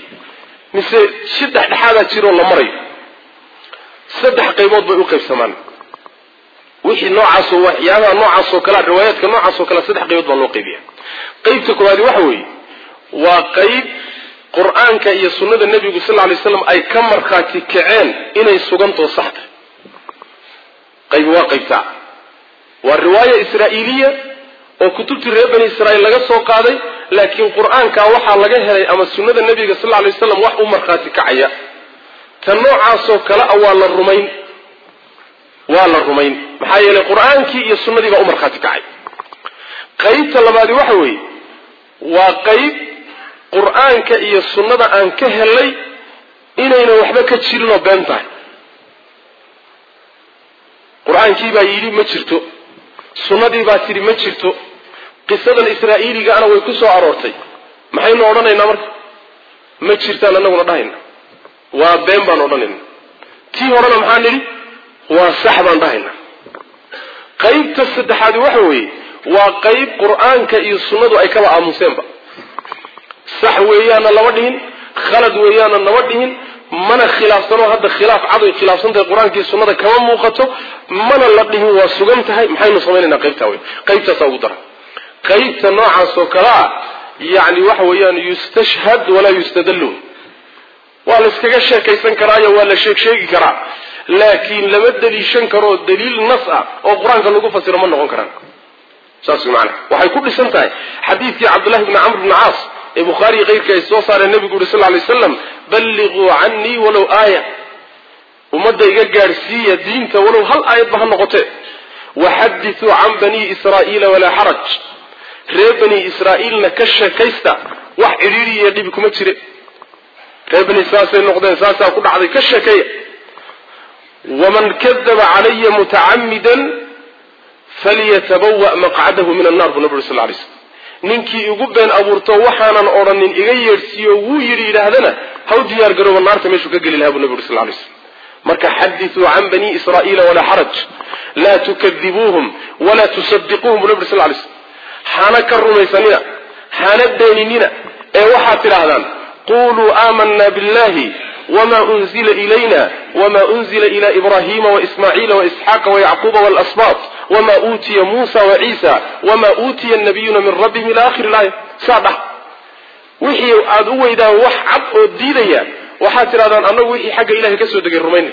mise si dhexdhexaadaa jiroo la marayo saddex qaybood bay u qaybsamaan wixii noocaasoo waxyaabaha noocaasoo kalea riwaayaadka noocaasoo kale saddex qaybood baa loo qaybiya qaybta koowaadi waxa weeye waa qayb qur-aanka iyo sunnada nebigu sal lay slam ay ka markhaati kaceen inay sugantoo sax tahay qayb waa qaybtaa waa riwaaya israa'iiliya oo kutubtii reer bani israa'iil laga soo qaaday laakiin qur-aanka waxaa laga helay ama sunnada nebiga sal lay waslam wax u markhaati kacaya ta noocaasoo kale a waa la rumayn waa la rumayn maxaa yeelay qur-aankii iyo sunnadii baa u markhaati kacay qaybta labaadi waxa weeye waa qayb qur-aanka iyo sunnada aan ka helay inaynan waxba ka jirinoo been tahay qur-aankii baa yidhi ma jirto sunnadii baa tidhi ma jirto qisadan israa'iiligaana way ku soo aroortay maxaynu odhanaynaa marka ma jirtaan annaguna dhahayna waa been baan odhanayna tii horena maxaa nidhi waa sax baan dhahayna qaybta saddexaadi waxa weeye waa qayb qur-aanka iyo sunnadu ay kaba aamuseenba sax weeyaana lama dhihin khalad weeyaana lama dhihin mana khilaafsanoo hadda khilaaf cadoy khilaafsantahay qur-aankii sunnada kama muuqato mana la dhihin waa sugan tahay maxaynu samaynaynaa qaybtaa wey qaybtaasaa ugu dara qaybta noocaasoo kalea yacni waxa weeyaan yustashhad walaa yustadallu waa la iskaga sheekaysan karaayo waa la sheeg sheegi karaa laakiin lama daliishan karoo daliil nas ah oo qur-aanka lagu fasiro ma noqon karaan saas wey macana waxay ku dhisan tahay xadiidkii cabdullahi bni camr bni caas ee bukhaariyi keyrka ay soo saareen nebigu uri sal lay slam balliquu canii walow aaya ummadda iga gaadhsiiya diinta walow hal aayadba ha noqotee waxadithuu can banii israa'iila walaa xaraj reer bani israa'iilna ka sheekaysta wax cidhiiri iyo dhibi kuma jire reer bani saasay noqdeen saasaa ku dhacday ka sheekeeya waman kadaba calaya mutacamidan falyatabawa maqcadahu min annar buu nabi uri sal lay slm ninkii igu been abuurto waxaanan odhanin iga yeedhsiiyo wuu yidhi yidhaahdana haw diyaar garooba naarta meeshuu ka geli lahaa buu nabi uri sal lay slm marka xadithuu can bani israa'iila walaa xaraj laa tukadibuuhum walaa tusadiquuhum buu nabi uri sal lay slm hana ka rumaysanina hana beeninina ee waxaad tidhaahdaan quluu aamanna billahi wma unzila ilayna wma unzila ila ibrahima waismaaciila waisxaaqa wayacquuba walasbaat wma uutiya muusa waciisa wma uutiya nabiyuna min rabbihim ila akhiri laaya saa dhah wixii aad u weydaan wax cad oo diidaya waxaad tidhahdaan annagu wixii xagga ilahay ka soo degay rumaynay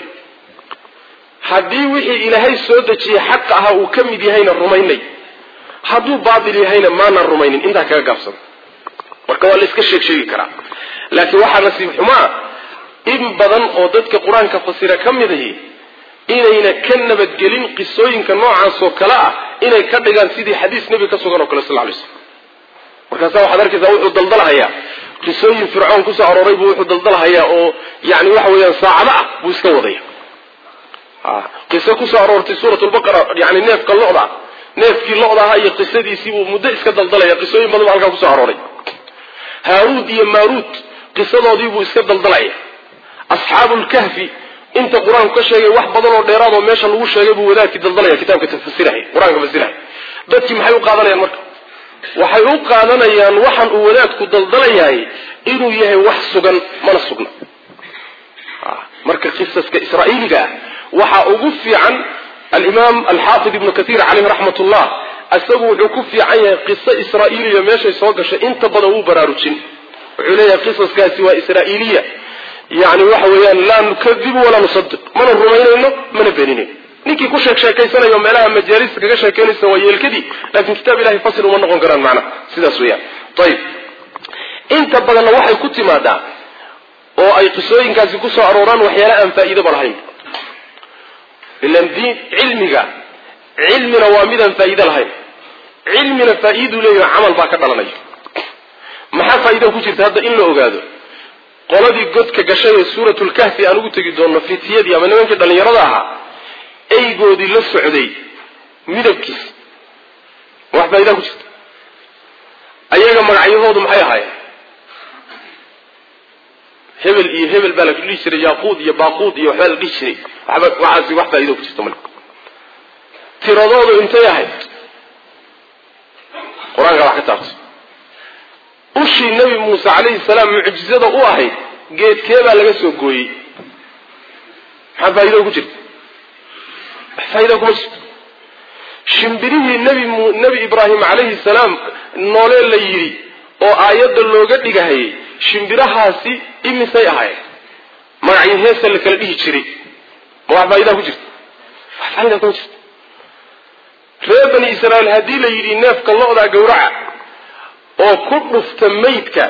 haddii wixii ilaahay soo dejiyey xaqa ahaa uu ka mid yahayna rumaynay hadduu baatil yahayna maanaan rumaynin intaa kaga gaabsan marka waa la iska sheeg sheegi karaa laakiin waxaa nasiib xumaa in badan oo dadka qur-aanka fasira ka mid ahi inayna ka nabadgelin qisooyinka noocaasoo kale ah inay ka dhigaan sidii xadiis nebi ka sugan oo kale sal lay slm markaasa waxaad arkaysaa wuxuu daldalhayaa qisooyin fircoon kusoo arooray buu wuxuu daldalhayaa oo yani waxa weeyaan saacado ah buu iska wadaya qiso kusoo aroortay suurat lbaqara yani neefka loda neefkii loda ahaa iyo qisadiisii buu muddo iska daldalaya qisooyin badan baa halkaa kusoo arooray haaruud iyo maaruud qisadoodii buu iska daldalaya asxaabu lkahfi inta qur-aanku ka sheegay wax badan oo dheeraad oo meesha lagu sheegay buu wadaadkii daldalaya kitaabka tafasirahay qur-aanka fasirahay dadkii maxay u qaadanayaan marka waxay u qaadanayaan waxaan uu wadaadku daldalayahay inuu yahay wax sugan mana sugna marka qisaska israa'iiliga ah waxaa ugu fiican alimaam alxaafid ibnu katiir caleyhi raxmat ullah isagu wuxuu ku fiican yahay qiso israa'iiliya meeshay soo gashay inta badan wuu baraarujin wuxuu leeyahay qisaskaasi waa israa'iiliya yani waxa weeyaan laa nukadibu walaa nusadiq mana rumaynayno mana beeninayno ninkii ku sheek sheekaysanayo meelaha majaalista kaga sheekeynaysa waa yeelkadii laakiin kitaab ilahay fasl uma noqon karaan macnaha sidaas weeyaan ayib inta badanna waxay ku timaadaa oo ay qisooyinkaasi kusoo arooraan waxyaala aan faa'iidaba lahayn ilan diin cilmiga cilmina waa midaan faa'iide lahayn cilmina faa'iiduu leeyaho camal baa ka dhalanaya maxaa faa'iida ku jirta hadda in la ogaado qoladii godka gashay ee suuratlkahfi aan ugu tegi doonno fitiyadii ama nimankii dhallinyarada ahaa eygoodii la socday midabkiis wax faa'idaa ku jirta ayaga magacyahoodu maxay ahaayeen hebel iyo hebel baa la dhihi jiray yaaquud iyo baaquud iyo waxbaa la dhihi jiray waxba waxaasi wax faa'ido ku jirta male tiradoodu intay ahayd qur-aanka wax ka taabtay ushii nebi muuse calayhi salaam mucjizada u ahayd geedkee baa laga soo gooyey maxaa faa'ido ku jirta wax faa'ido kuma jirto shimbirihii nebi nebi ibraahim calayhi salaam noole la yidhi oo aayadda looga dhigahayay shimbirahaasi imisay ahaayeen magacyo heesa la kala dhihi jiray ma wax faa'idaa ku jirta wax faa'idaa kuma jirta reer bani israa'iil haddii la yidhi neefka lo-daa gawraca oo ku dhufta maydka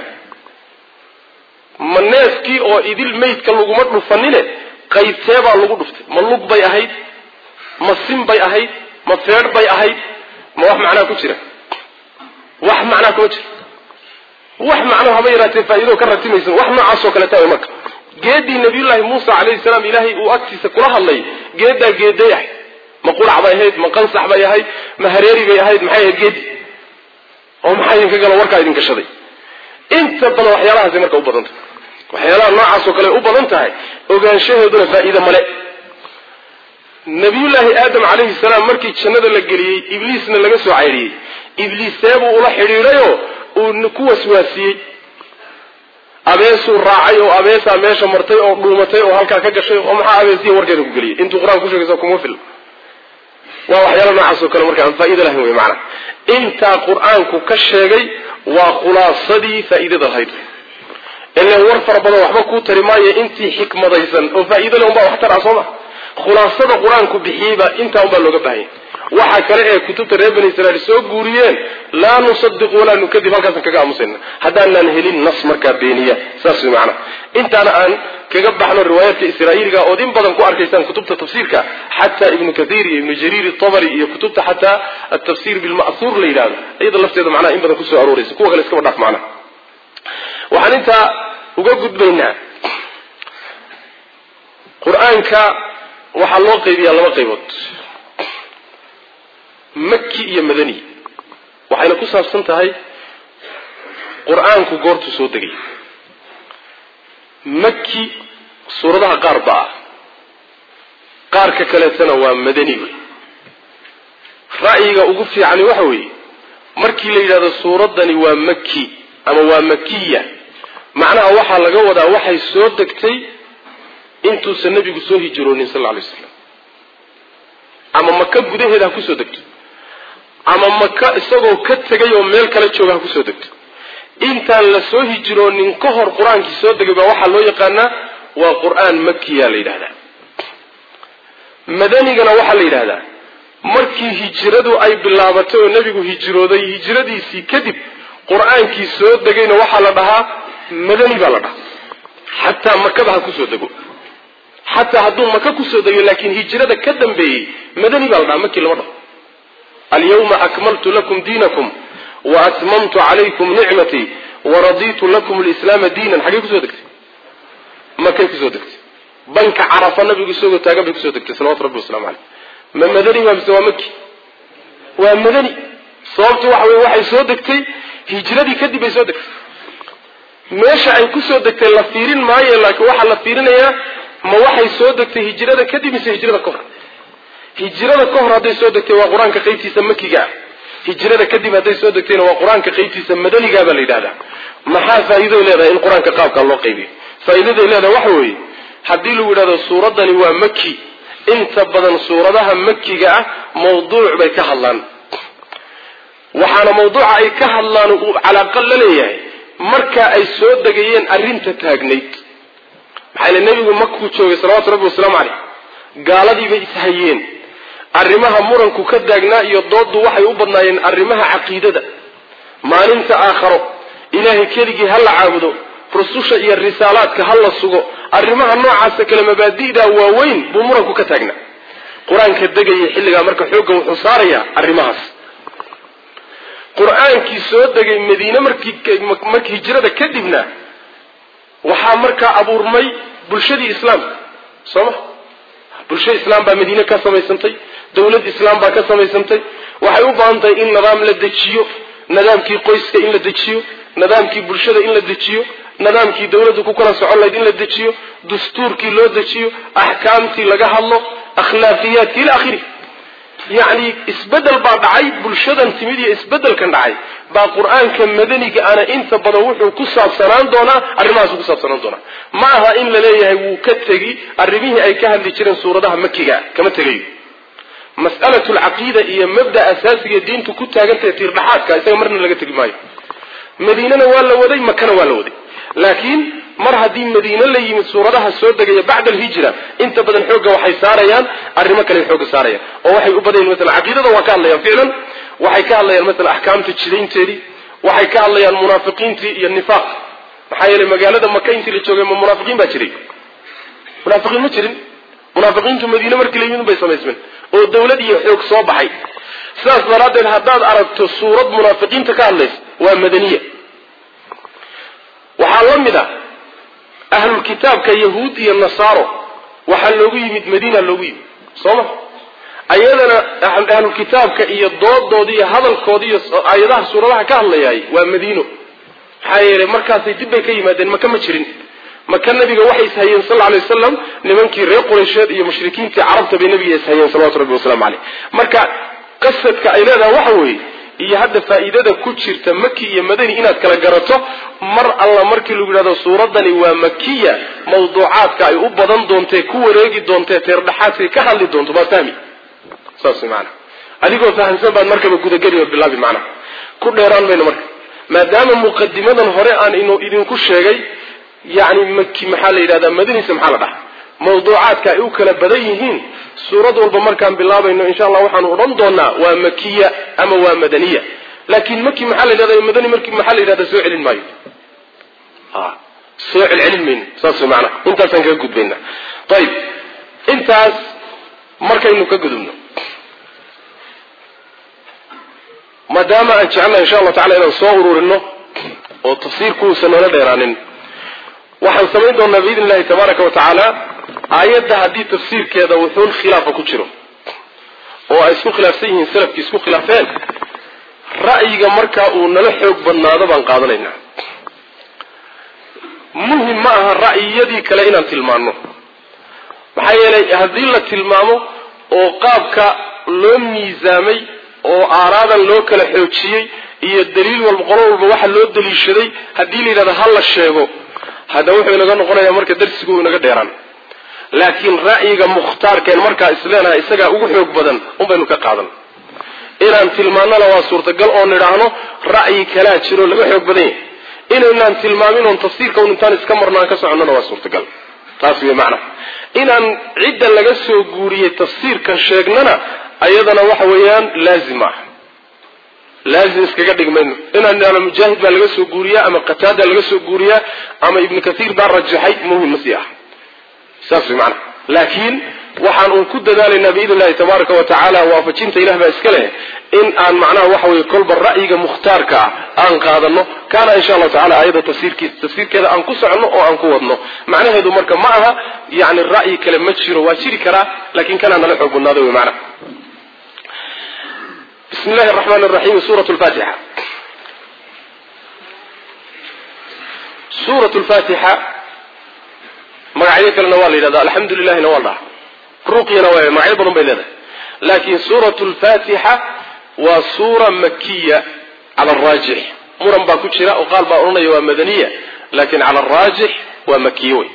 ma neefkii oo idil maydka laguma dhufanine qaybtee baa lagu dhuftay ma lug bay ahayd ma sin bay ahayd ma feedh bay ahayd ma wax macnaa ku jira wax macnaa kuma jira wax macno haba yaraatee faa'ido ka ratimaysan wax noocaasoo kale tahay marka geeddii nabiyullaahi muusa calayhi salaam ilaahay uu agtiisa kula hadlay geeddaa geeday ahayd ma qurac bay ahayd ma qansax bay ahayd ma hareeri bay ahayd maxay ahayd geedi oo maxaa idinka galo warkaa idin gashaday inta badan waxyaalahaasay marka u badan tahay waxyaalaha noocaasoo kale u badan tahay ogaanshaheeduna faa'iide male nabiyullaahi aadam calayhi salaam markii jannada la geliyey ibliisna laga soo caydhiyey ibliiseebuu ula xidhiidhayoo uu ku waswaasiyey abeesuu raacay oo abeesaa meesha martay oo dhuumatay oo halkaa ka gashay oo maxaa abeesiya warkeeda ku geliyay intuu qur-aan ku sheegaysa kuma fil waa waxyaala noocaasoo kale marka aan faa'iida lahayn wey macana intaa qur-aanku ka sheegay waa khulaasadii faa'iidada lahayd ilan war fara badan waxba kuu tari maayo intii xikmadaysan oo faa'iida leh unbaa wax tar ah soo ma khulaasada qur-aanku bixiyeyba intaa unbaa looga baahanya waxa kale ee kutubta reer bani israiil soo guuriyeen laa nusadiq walaa nukadib halkaasaan kaga aamusayna haddaanaan helin nas markaa beeniya saas way macana intaana aan kaga baxno riwaayaadka israa'iiliga ood in badan ku arkaysaan kutubta tafsiirka xataa ibnu kathiir iyo ibnu jariir itabari iyo kutubta xataa atafsir bilma'huur la yidhahdo iyada lafteeda macnaha in badan kusoo arooraysa kuwa kale iskaba dhaaf macnaha waxaan intaa uga gudbaynaa qur-aanka waxaa loo qaybiyaa laba qaybood maki iyo madani waxayna ku saabsan tahay qur-aanku goortuu soo degay maki suuradaha qaar ba ah qaarka kaleetana waa madani wey ra'yiga ugu fiicani waxa weeye markii la yidhahdo suuraddani waa maki ama waa makiya macnaha waxaa laga wadaa waxay soo degtay intuusan nebigu soo hijroonin sal lla alay slam ama maka gudaheeda ha kusoo degto ama maka isagoo ka tegay oo meel kala jooga ha kusoo degto intaan la soo hijroonin ka hor qur-aankii soo degay baa waxaa loo yaqaanaa waa qur-aan makiya la yidhahdaa madanigana waxaa la yidhahdaa markii hijradu ay bilaabatay oo nebigu hijrooday hijradiisii kadib qur-aankii soo degayna waxaa la dhahaa madani baa la dhahaa xataa makada ha kusoo dego xataa hadduu maka kusoo dego laakiin hijrada ka dambeeyey madani baa la dhahaa makii lama dhaho alyawma akmaltu lakum diinakum wa atmamtu calaykum nicmatii waraditu lakum lislaama diinan xaggey kusoo degtay makay kusoo degtay banka carafa nabigu isagoo taagan bay kusoo degtay salawatu rabbi waslamu caleyh ma madani waa mise waa maki waa madani sababtu waxa weye waxay soo degtay hijradii kadib bay soo degtay meesha ay kusoo degtay la fiirin maayo laakiin waxaa la fiirinayaa ma waxay soo degtay hijrada kadib mise hijrada ka hor hijrada ka hor hadday soo degtay waa qur-aanka qaybtiisa makiga ah hijrada kadib hadday soo degtayna waa qur-aanka qaybtiisa madanigaa baa la yidhahdaa maxaa faa'iidoy leedahay in qur-aanka qaabkaa loo qaybiyo faa'iidaday leedahay waxa weeye haddii lagu yidhahdo suuraddani waa maki inta badan suuradaha makiga ah mawduuc bay ka hadlaan waxaana mawduuca ay ka hadlaan uu calaaqa la leeyahay markaa ay soo degayeen arrinta taagnayd maxaa ile nebigu makuu joogay salawatu rabbi wasalaamu caleyh gaaladiibay ishayeen arrimaha muranku ka taagnaa iyo dooddu waxay u badnaayeen arrimaha caqiidada maalinta aakharo ilaahay keligii ha la caabudo rususha iyo risaalaadka ha la sugo arrimaha noocaasa kale mabaadi'da waaweyn buu muranku ka taagnaa qur-aanka degaya xilligaa marka xoogga wuxuu saarayaa arrimahaas qur-aankii soo degay madiine markii hijrada kadibna waxaa markaa abuurmay bulshadii islaamka soo ma bulsho islaam baa madiine ka samaysantay dawlad islaam baa ka samaysantay waxay u baahan tahay in nidaam la dejiyo nidaamkii qoyska in la dejiyo nidaamkii bulshada in la dejiyo nidaamkii dawladdu ku kala socon lahayd in la dejiyo dastuurkii loo dejiyo axkaamtii laga hadlo akhlaaqiyaadki ila akhiri yacni isbedel baa dhacay bulshadan timid iyo isbedelkan dhacay baa qur-aanka madaniga ana inta badan wuxuu ku saabsanaan doonaa arrimahaas ku saabsanaan doonaa ma aha in la leeyahay wuu ka tegi arrimihii ay ka hadli jireen suuradaha makiga kama tegayo mas'alatu lcaqiida iyo mabda asaasiga diintu ku taagantahay tiirdhaxaadka isaga marna laga tegi maayo madiinana waa la waday makana waa la waday laakiin mar haddii madiine la yimid suuradaha soo degaya bacda alhijra inta badan xoogga waxay saarayaan arrimo kale xoogga saarayaan oo waxay u badayin masalan caqiidada waa ka hadlayaan ficlan waxay ka hadlayaan masalan axkaamta jidaynteedii waxay ka hadlayaan munaafiqiintii iyo nifaaq maxaa yeelay magaalada maka intii la joogay ma munaafiqiin baa jiray munaafiqiin ma jirin munaafiqiintu madiine markii la yimid bay samaysmeen oo dawlad iyo xoog soo baxay sidaas daraaddeed haddaad aragto suurad munaafiqiinta ka hadlaysa waa madaniya waxaa la mid ah ahlulkitaabka yahuud iyo nasaaro waxaa loogu yimid madiina loogu yimid soo ma ayadana ahlulkitaabka iyo doodoodi iyo hadalkoodi iyo aayadaha suuradaha ka hadlayaay waa madiino maxaa yeelay markaasay dib bay ka yimaadeen maka ma jirin maka nabiga waxay ishayeen sal alay wasalam nimankii reer quraysheed iyo mushrikiintii carabta bay nabiga ishayeen salawatu rabbi waslamu caleyh marka qasadka ay leedahay waxa weeye iyo hadda faa'iidada ku jirta maki iyo madani inaad kala garato mar alla markii lagu yidhahdo suuraddani waa makiya mawduucaadka ay u badan doontee ku wareegi doontee teerdhaxaadkay ka hadli doonto baad fahmi saas maana adigoo fahamsan baad markaba gudageli oo bilaabi macnaha ku dheeraan mayno marka maadaama muqadimadan hore aan inu idinku sheegay yacni maki maxaa la yidhahdaa madanise maxaa la dhaha mawduucaadka ay u kala badan yihiin suurad walba markaan bilaabayno insha allah waxaanu odhan doonaa waa makiya ama waa madaniya laakiin maki maxaa la yidhahda madani marki maxaa la yidhahda soo celin maayo soo celcelin mayno saas way macnaha intaasaan kaga gudbayna ayib intaas markaynu ka gudubno maadaama aan jecelnahay insha allahu tacala inaan soo ururino oo tafsiirkuusan noola dheeraanin waxaan samayn doonaa biidn illahi tabaaraka wa tacaala aayadda haddii tafsiirkeeda wuxuun khilaafa ku jiro oo ay isku khilaafsan yihiin salafkii isku khilaafeen ra'yiga markaa uu nala xoog badnaado baan qaadanaynaa muhim ma aha ra'yiyadii kale inaan tilmaanno maxaa yeelay haddii la tilmaamo oo qaabka loo miisaamay oo aaraadan loo kala xoojiyey iyo daliil walba qolo walba waxa loo daliishaday haddii la yidhahdo ha la sheego hadda wuxuu inaga noqonayaa marka darsigu uu inaga dheeraan laakiin ra'yiga mukhtaarkeen markaa isleenahay isagaa ugu xoog badan unbaynu ka qaadan inaan tilmaannona waa suurtagal oo nidhaahno ra'yi kalaa jiro laga xoog badan yahay inaynaan tilmaamin oon tafsiirka un intaan iska marno aan ka soconnona waa suurtagal taas wey macnaha inaan cidda laga soo guuriyey tafsiirkan sheegnana ayadana waxa weeyaan laazim ah laazim iskaga dhigmayno inaan idhahno mujaahid baa laga soo guuriyaa ama qataada laga soo guuriyaa ama ibnu kathiir baa rajaxay muhim ma sii ah saas way macnaha laakiin waxaan uun ku dadaalaynaa biidn illahi tabaaraka wa tacaala waafajinta ilah baa iska leh in aan macnaha waxa weye kolba ra'yiga mukhtaarka ah aan qaadano kaana insha allahu tacala aayadda tafsiirkiisa tafsiirkeeda aan ku soconno oo aan ku wadno macnaheedu marka ma aha yani ra'yi kale ma jiro waa jiri karaa laakiin kanaa nala xoog badnaada wey macnaha bismi illahi araxmaan araxiim suurat lfatixa suurat lfatixa magacyo kalena waa la yidhahda alxamdu lilahina waa la dhaha ruqyana waa magacyo badan bay leedahay laakiin suurat lfatixa waa suura makiya cala araajix muran baa ku jira oo qaal baa odhanaya waa madaniya laakiin cala araajix waa makiye wey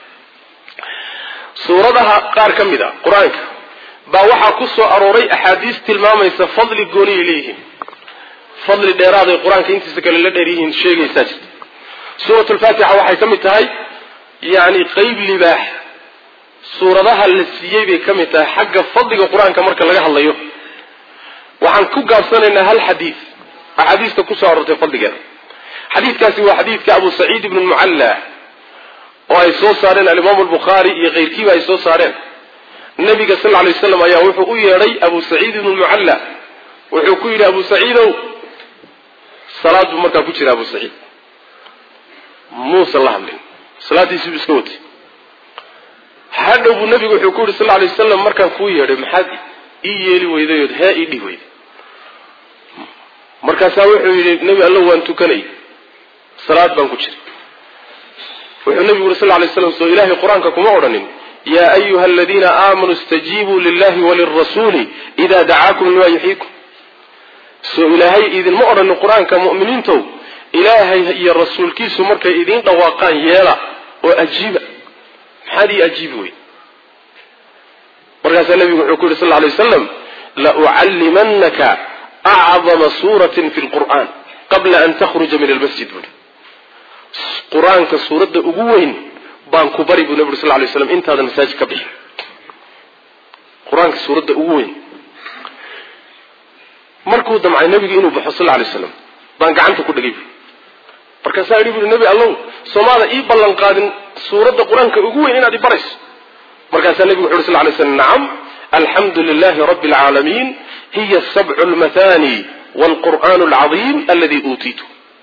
suuradaha qaar ka mid a qur-aanka baa waxaa ku soo arooray axaadiis tilmaamaysa fadli gooniyay leeyihiin fadli dheeraaday qur-aanka intiisa kale la dheer yihiin sheegaysaa jirta suurat lfatixa waxay ka mid tahay yacni qeyb libaax suuradaha la siiyey bay ka mid tahay xagga fadliga qur-aanka marka laga hadlayo waxaan ku gaabsanaynaa hal xadiid axaadiista kusoo aroortay fadligeeda xadiidkaasi waa xadiidka abu saciid ibn mucalla oo ay soo saareen alimaamu albukhaari iyo keyrkiiba ay soo saareen nabiga sal lla alay waslam ayaa wuxuu u yeedhay abu saciid ibnu mucalla wuxuu ku yidhi abu saciidow salaad buu markaa ku jira abu saciid muusan la hadlin salaadiisii buu iska watay hadhow buu nabigu wuxuu ku yidhi sal lla alay wasalam markaan kuu yeedhay maxaad ii yeeli weyday ood hee ii dhihi weyday markaasaa wuxuu yidhi nebi allo waan tukanay salaad baan ku jiray wuxuu nabigu yuri sal lla alay slam soo ilaahay qur-aanka kuma odhanin ya ayuha aladiina aamanuu istajiibuu lillahi walirasuuli ida dacaakum lima yuxyiikum soo ilaahay idinma odhanin qur-aanka mu'miniintow ilaahay iyo rasuulkiisu markay idiin dhawaaqaan yeela oo ajiiba maxaad ii ajiibi wey markaasaa nabigu wuxuu ku yidhi sal lla alay wasalam laucallimanaka acdama suuratin fi lqur'aan qabla an takhruja min almasjid buuri qur-aanka suuradda ugu weyn baan ku bari buu nabi uri sal lay slam intaadan masaajid ka bixin qur-aanka suuradda ugu weyn markuu damcay nabigu inuu baxo sal lay slam baan gacanta ku dhegay markaasaa yidhi buuri nebi allow soomaada ii ballan qaadin suuradda qur-aanka ugu weyn inaad i barayso markaasaa nebigu wuxu uhi sal lay slam nacam alxamdu lilahi rabbi alcaalamiin hiya sabcu lmathani wlqur'aan alcadiim aladi uutiitu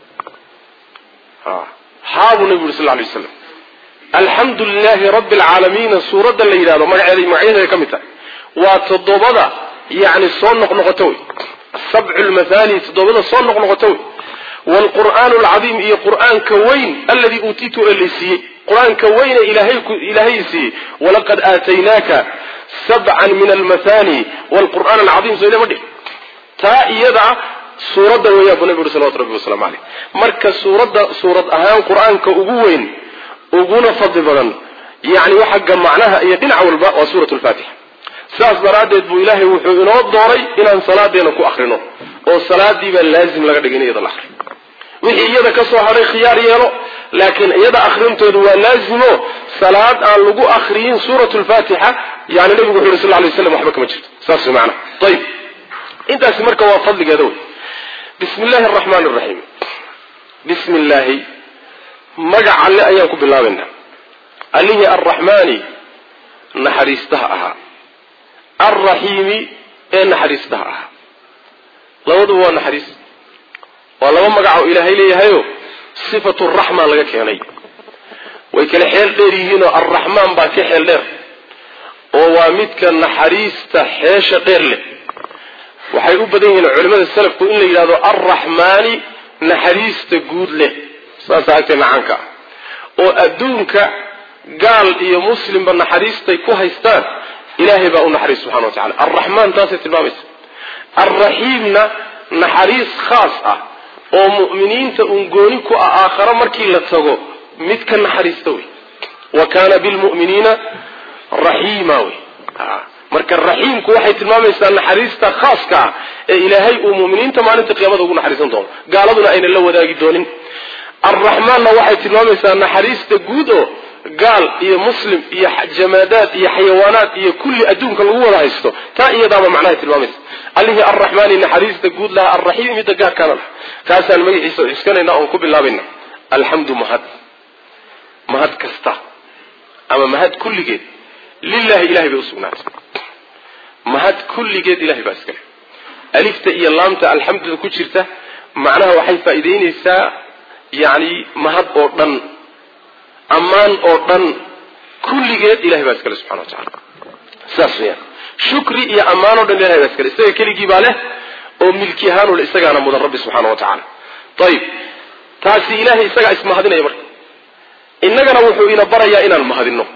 haabuu nebigu yuri sal lay waslam alxamdu lilahi rabbi alcaalamiina suuradda la yidhahdo magaceeda magacyadeeda ka mid tahay waa toddobada yani soo noqnoqoto wey sabcu lmathani toddobada soo noqnoqoto wey wlqur'aan alcadiim iyo qur'aanka weyn aladii uutiitu ee laysiiyey qur-aanka weyne ilaahay siiyey walaqad aataynaaka sabcan min almathani wlqur'aan alcadiim soo idama dhig taa iyada suuradda weeyaan buu nabi uri salawatu rabbi waslamu caleyh marka suuradda suurad ahaan qur-aanka ugu weyn uguna fadli badan yani xagga macnaha iyo dhinac walba waa suurat lfaatixa saas daraaddeed buu ilaahay wuxuu inoo dooray inaan salaadeena ku akrino oo salaadiibaa laazim laga dhigay in iyada la akriyo wixii iyada ka soo hadhay khiyaar yeelo laakiin iyada akrintoodu waa laazimo salaad aan lagu akriyin suurat lfaatixa yani nabigu wuxu yhi sal lay slam waxba kama jirto saas maana ayib intaasi marka waa fadligeeda wey bismi illaahi araxmaan araxiim bismi illaahi magac alle ayaan ku bilaabaynaa allihii arraxmaani naxariistaha ahaa alraxiimi ee naxariistaha ahaa labaduba waa naxariis waa laba magac oo ilaahay leeyahayo sifatu raxma laga keenay way kale xeel dheer yihiinoo arraxmaan baa ka xeel dheer oo waa midka naxariista xeesha dheer leh waxay u badan yihiin culimada salafku in la yidhahdo arraxmaani naxariista guud leh saasa agtee macaanka ah oo adduunka gaal iyo muslimba naxariistay ku haystaan ilaahay baa u naxariis subxana wa tacala arraxmaan taasay tilmaamaysa alraxiimna naxariis khaas ah oo mu'miniinta uun gooni ku ah aakharo markii la tago mid ka naxariista wey wa kaana bilmu'miniina raxiima wey marka raxiimku waxay tilmaamaysaa naxariista khaaska ah ee ilaahay uu muminiinta maalinta qiyaamada ugu naxariisan doono gaaladuna aynan la wadaagi doonin alraxmaanna waxay tilmaamaysaa naxariista guud oo gaal iyo muslim iyo jamaadaad iyo xayawaanaad iyo kulli adduunka lagu wada haysto taa iyadaaba macnahay tilmaamaysa allihii arraxmaani naxariista guud laha alraxiimi midda gaarkaana lah kaasaan magaciisa cuskanayna oon ku bilaabayna alxamdu mahad mahad kasta ama mahad kulligeed lilahi ilahay bay usugnaatay mahad kulligeed ilahay baa iskale alifta iyo laamta alxamduda ku jirta macnaha waxay faa'iidaynaysaa yacni mahad oo dhan ammaan oo dhan kulligeed ilahay baa iskale subxana wa tacala saas weyaan shukri iyo ammaan o dhan ilahay baa iskale isaga keligii baa leh oo milki ahaanule isagaana mudan rabbi subxaana wa tacaala ayib taasi ilahay isagaa ismahadinaya marka innagana wuxuu ina barayaa inaan mahadinno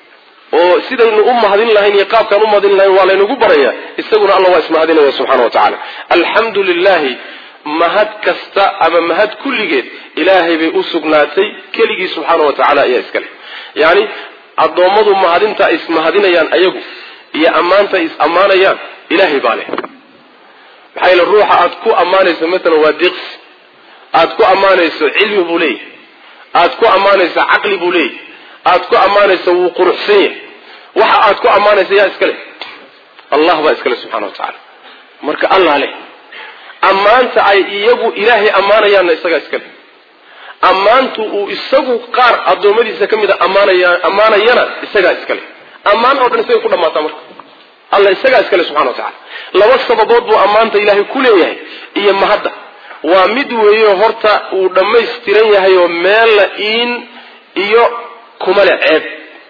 oo sidaynu u mahadin lahayn iyo qaabkaan u mahadin lahayn waa laynagu baraya isaguna alla waa ismahadinaya subxana wa tacala alxamdu lilahi mahad kasta ama mahad kulligeed ilaahay bay u sugnaatay keligii subxaana wa tacala ayaa iskale yacni addoommadu mahadinta ay ismahadinayaan ayagu iyo ammaanta ay is ammaanayaan ilaahay baa leh maxaa yeele ruuxa aad ku ammaanayso matalan waa diqsi aad ku ammaanayso cilmi buu leeyahay aad ku ammaanayso caqli buu leeyahay aad ku ammaanayso wuu quruxsan yahay waxa aad ku ammaanaysa yaa iskale allah baa iskale subxana wa tacaala marka allah leh ammaanta ay iyagu ilaahay ammaanayaanna isagaa iskale ammaantu uu isagu qaar addoommadiisa ka mid a ammaanaya ammaanayana isagaa iskale ammaan oo dhan isagay ku dhammaataa marka alla isagaa iskale subxana wa tacala laba sababood buu ammaanta ilaahay ku leeyahay iyo mahadda waa mid weeyo horta uu dhammaystiran yahay oo meella iin iyo kumale ceeb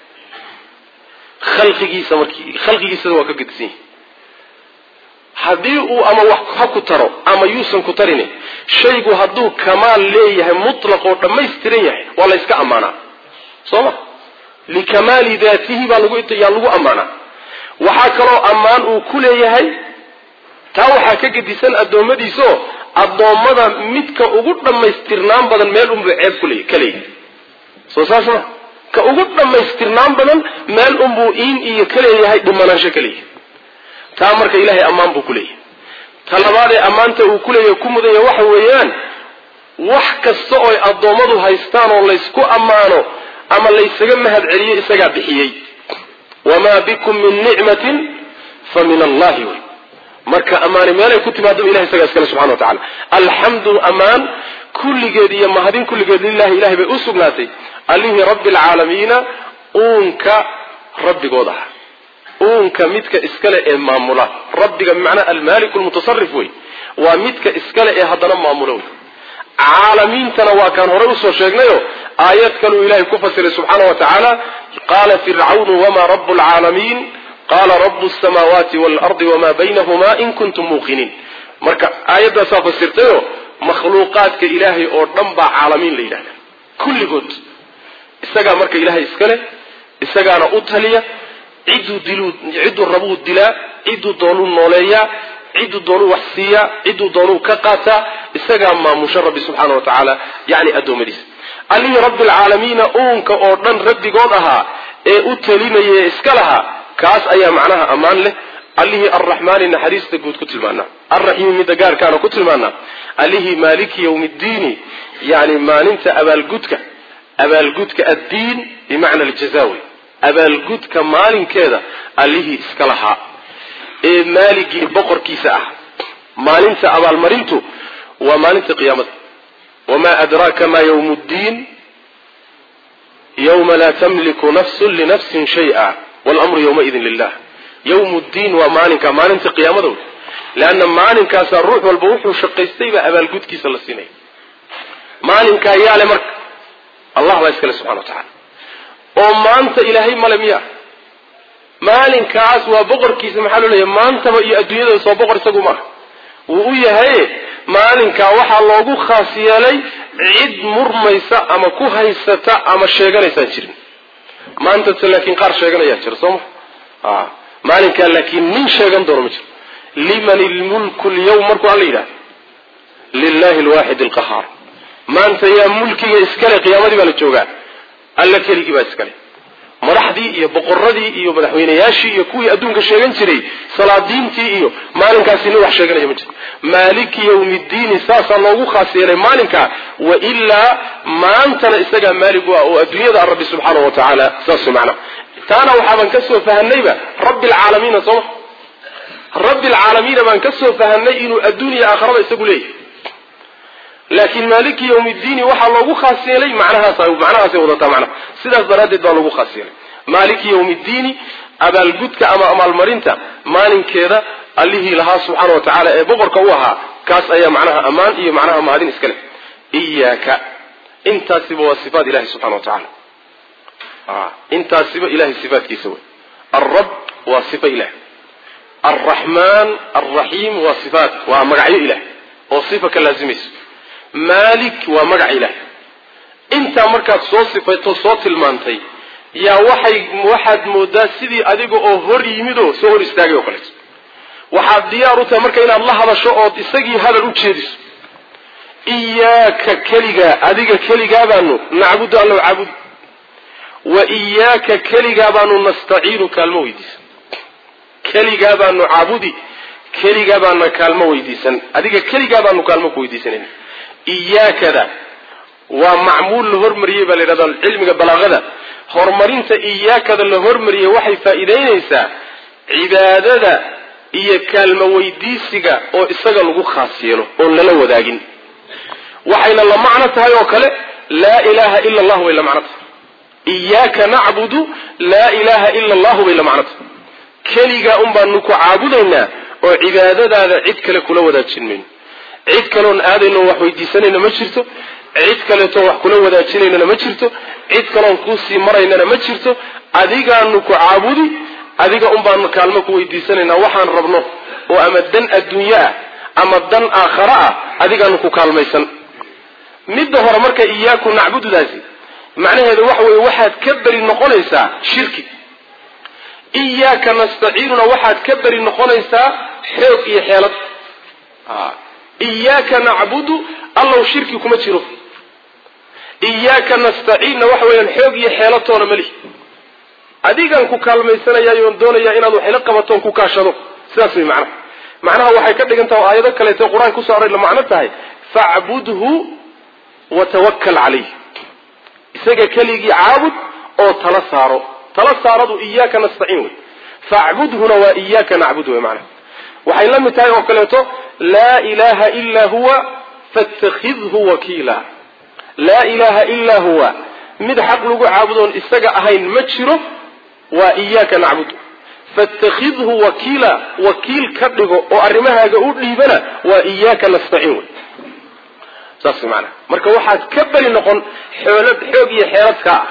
khalqigiisa markii khalqigiisada waa ka gedisan yahay haddii uu ama wax ha ku taro ama yuusan ku tarin shaygu hadduu kamaal leeyahay mutlaq oo dhammaystiran yahay waa la yska ammaanaa soo ma likamaali daatihi baa lagu yaa lagu ammaanaa waxaa kaloo ammaan uu ku leeyahay taa waxaa ka gedisan addoommadiisaoo addoommada midka ugu dhammaystirnaan badan meel unbuu ceeb kule ka leeyahay soo saas ma ka ugu dhammaystirnaan badan meel unbuu iin iyo ka leeyahay dhimanaansho ka leeyahay taa marka ilaahay ammaan buu ku leeyahay ta labaadee ammaanta uu ku leeyahay ku mudanya waxa weeyaan wax kasta ooy addoommadu haystaan oo laysku ammaano ama laysaga mahad celiyo isagaa bixiyey wamaa bikum min nicmatin fa min allahi wey marka ammaani meelay ku timaado ilahay isagaa iskale subxana wa tacala alxamdu ammaan kulligeed iyo mahadin kulligeed lilahi ilahay bay u sugnaatay allihii rabbi alcaalamiina uunka rabbigood ah uunka midka iskale ee maamula rabbiga bimacnaa almaaliku lmutasarif wey waa midka iskale ee haddana maamula wey caalamiintana waa kaan horey usoo sheegnayo aayad kaluu ilahay ku fasiray subxaana wa tacaala qaala fircawnu wamaa rabu lcaalamiin qaala rabu samaawaati waalardi wamaa baynahuma in kuntum muuqiniin marka aayaddaasaa fasirtayo makhluuqaadka ilaahay oo dhan baa caalamiin la yidhahda kulligood isagaa marka ilaahay iska leh isagaana u taliya cidduu diluu cidduu rabuu dilaa cidduu doonuu nooleeyaa cidduu doonuu wax siiyaa cidduu doonuu ka qaataa isagaa maamusha rabbi subxaana wa tacaala yacni addoommadiisa allihii rabbialcaalamiina uunka oo dhan rabbigood ahaa ee u talinaya ee iska lahaa kaas ayaa macnaha ammaan leh allihii arraxmaani naxariista guud ku tilmaanaa alraxiimi midda gaarkaana ku tilmaanaa allihii maaliki yowmiddiini yani maalinta abaalgudka abaalgudka addiin bimacna aljaza wey abaalgudka maalinkeeda allihii iska lahaa ee maaligii boqorkiisa ah maalinta abaalmarintu waa maalinta qiyaamada wamaa adraaka ma ywm ddiin yawma laa tamliku nafsun linafsin shaya wlmru ywmaidin lilah ywm ddiin waa maalinka maalinta qiyaamada wey leanna maalinkaasaa ruux walba wuxuu shaqaystay baa abaalgudkiisa la siinaya maalinkaa yaale marka allah baa iskale subxana wa tacala oo maanta ilaahay male miya maalinkaas waa boqorkiisa maxaa loo leeyahy maantaba iyo adduunyada soo boqor isagu maaha wuu u yahay maalinkaa waxaa loogu khaas yeelay cid murmaysa ama ku haysata ama sheeganaysaan jirin maantase laakiin qaar sheeganayaa jira soo ma maalinkaa laakiin nin sheegan doono ma jiro liman ilmulku lyawm markuu alla yidhahda lilahi alwaaxid alqahaar maanta yaa mulkiga iskale qiyaamadii baa la joogaa alla keligii baa iskale madaxdii iyo boqoradii iyo madaxweynayaashii iyo kuwii adduunka sheegan jiray salaadiintii iyo maalinkaasi nin wax sheeganaya ma jiro maaliki yawmiddiini saasaa loogu khaas yeelay maalinkaa wa ilaa maantana isagaa maalig u ah oo adduunyada rabbi subxaana wa tacaala saas macna taana waxaaban ka soo fahanayba rabbi alcaalamiina sooma rabbi alcaalamiina baan ka soo fahanay inuu adduuniya aakharaba isagu leeyahay laakiin maaliki yawmiddiini waxaa loogu khaas yeelay macnahaas macnahaasay wadataa macnaha sidaas daraaddeed baa loogu khaas yeelay maaliki yawmiddiini abaalgudka ama amaalmarinta maalinkeeda allihii lahaa subxaana wa tacaala ee boqorka u ahaa kaas ayaa macnaha ammaan iyo macnaha mahadin iska leh iyaaka intaasiba waa sifaat ilahi subxana wa tacala intaasiba ilahay sifaatkiisa wey alrab waa sifa ilah alraxmaan alraxiim waa sifaat waa magacyo ilah oo sifa ka laazimayso maalik waa magac ilah intaa markaad soo sifayto soo tilmaantay yaa waxay waxaad moodaa sidii adiga oo hor yimid oo soo hor istaagay oo kaleeto waxaad diyaar u tahay marka inaad la hadasho ood isagii hadal u jeediso iyaaka keligaa adiga keligaa baanu nacbudu allow caabudi wa iyaaka keligaa baanu nastaciinu kaalmo weydiisan keligaa baanu caabudi keligaa baana kaalmo weydiisan adiga keligaa baanu kaalmo ku weydiisanayna iyaakada waa macmuul la hormariyey baa la yidhahda cilmiga balaaqada horumarinta iyaakada la hormariyey waxay faa'iidaynaysaa cibaadada iyo kaalmo weydiisiga oo isaga lagu khaas yeelo oon lala wadaagin waxayna la macno tahay oo kale laa ilaaha ila allahu bay la macno tahay iyaaka nacbudu laa ilaaha ila allahu bay la macno tahay keligaa un baanu ku caabudaynaa oo cibaadadaada cid kale kula wadaajin mayno cid kaleon aadayno wax weydiisanayna ma jirto cid kaleeto wax kula wadaajinaynana ma jirto cid kaleon kuusii maraynana ma jirto adigaanu ku caabudi adiga un baanu kaalmo ku weydiisanaynaa waxaan rabno oo ama dan adduunye ah ama dan aakhare ah adigaanu ku kaalmaysan midda hore marka iyaaku nacbududaasi macnaheedu waxa weeye waxaad ka beri noqonaysaa shirki iyaaka nastaciinuna waxaad ka beri noqonaysaa xoog iyo xeelad iyaaka nacbudu allow shirki kuma jiro iyaaka nastaciinna waxa weeyaan xoog iyo xeelatoona malihi adigaan ku kaalmaysanayaayoon doonayaa inaad waxayla qabatoon ku kaashado sidaas way macnaha macnaha waxay ka dhigan taha aayado kaleeto qur-aanka kusoo aray la macno tahay facbudhu watawakal calayh isaga keligii caabud oo tala saaro tala saaradu iyaaka nastaciin wey facbudhuna waa iyaaka nacbud wey macnaha waxay la mid tahay oo kaleeto laa ilaha ilaa huwa faاtakhidhu wakiila laa ilaha ilaa huwa mid xaq lagu caabudoon isaga ahayn ma jiro waa iyaaka nacbud faاtakhidhu wakiila wakiil ka dhigo oo arrimahaaga u dhiibana waa iyaaka nastaciin wey saas maanaa marka waxaad ka beri noqon xoolad xoog iyo xeeladka ah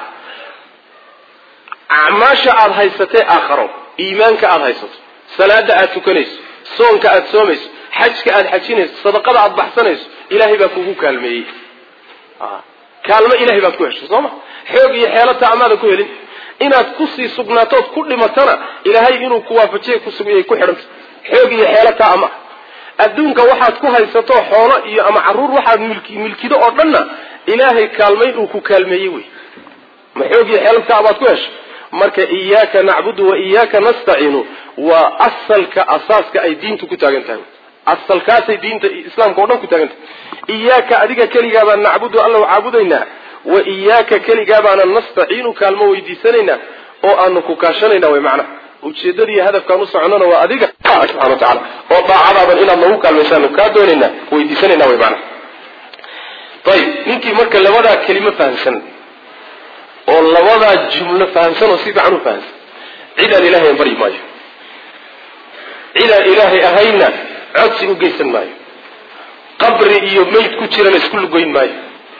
acmaasha aada haysatee aakharo iimaanka aada haysato salaada aada tukanayso soonka aada soomayso xajka aada xajinayso sadaqada aada baxsanayso ilaahay baa kugu kaalmeeyey kaalmo ilahay baad ku heshay soo ma xoog iyo xeelata amaadan ku helin inaad kusii sugnaatood ku dhimatana ilaahay inuu ku waafajiya kusugayay ku xidhanta xoog iyo xeelata ama adduunka waxaad ku haysato xoolo iyo ama caruur waxaad milkido oo dhanna ilaahay kaalmayn uu ku kaalmeeyey wey ma xoog iyo xeelata amaad ku heshay marka iyaaka nacbudu wa iyaaka nastaciinu waa asalka asaaska ay diintu ku taagan tahay asalkaasay diinta islaamka o dhan ku taagan tahay iyaaka adiga keligaabaan nacbudu alla caabudaynaa wa iyaaka keligaabaanan nastaciinu kaalmo weydiisanaynaa oo aanu ku kaashanayna way macnaha ujeedadiiyo hadafkaan u soconona waa adiga subxana wa tacaala oo daacadaadan inaad nagu kaalmaysaanu kaa doonaynaa weydiisanayna way macnaha ayib ninkii marka labadaa kelimo fahamsan oo labadaa jumlo fahamsan oo si fiican u fahamsan cid aan ilaahay an baryi maayo cid aan ilaahay ahayna codsi u geysan maayo qabri iyo meyd ku jirana isku lugoyn maayo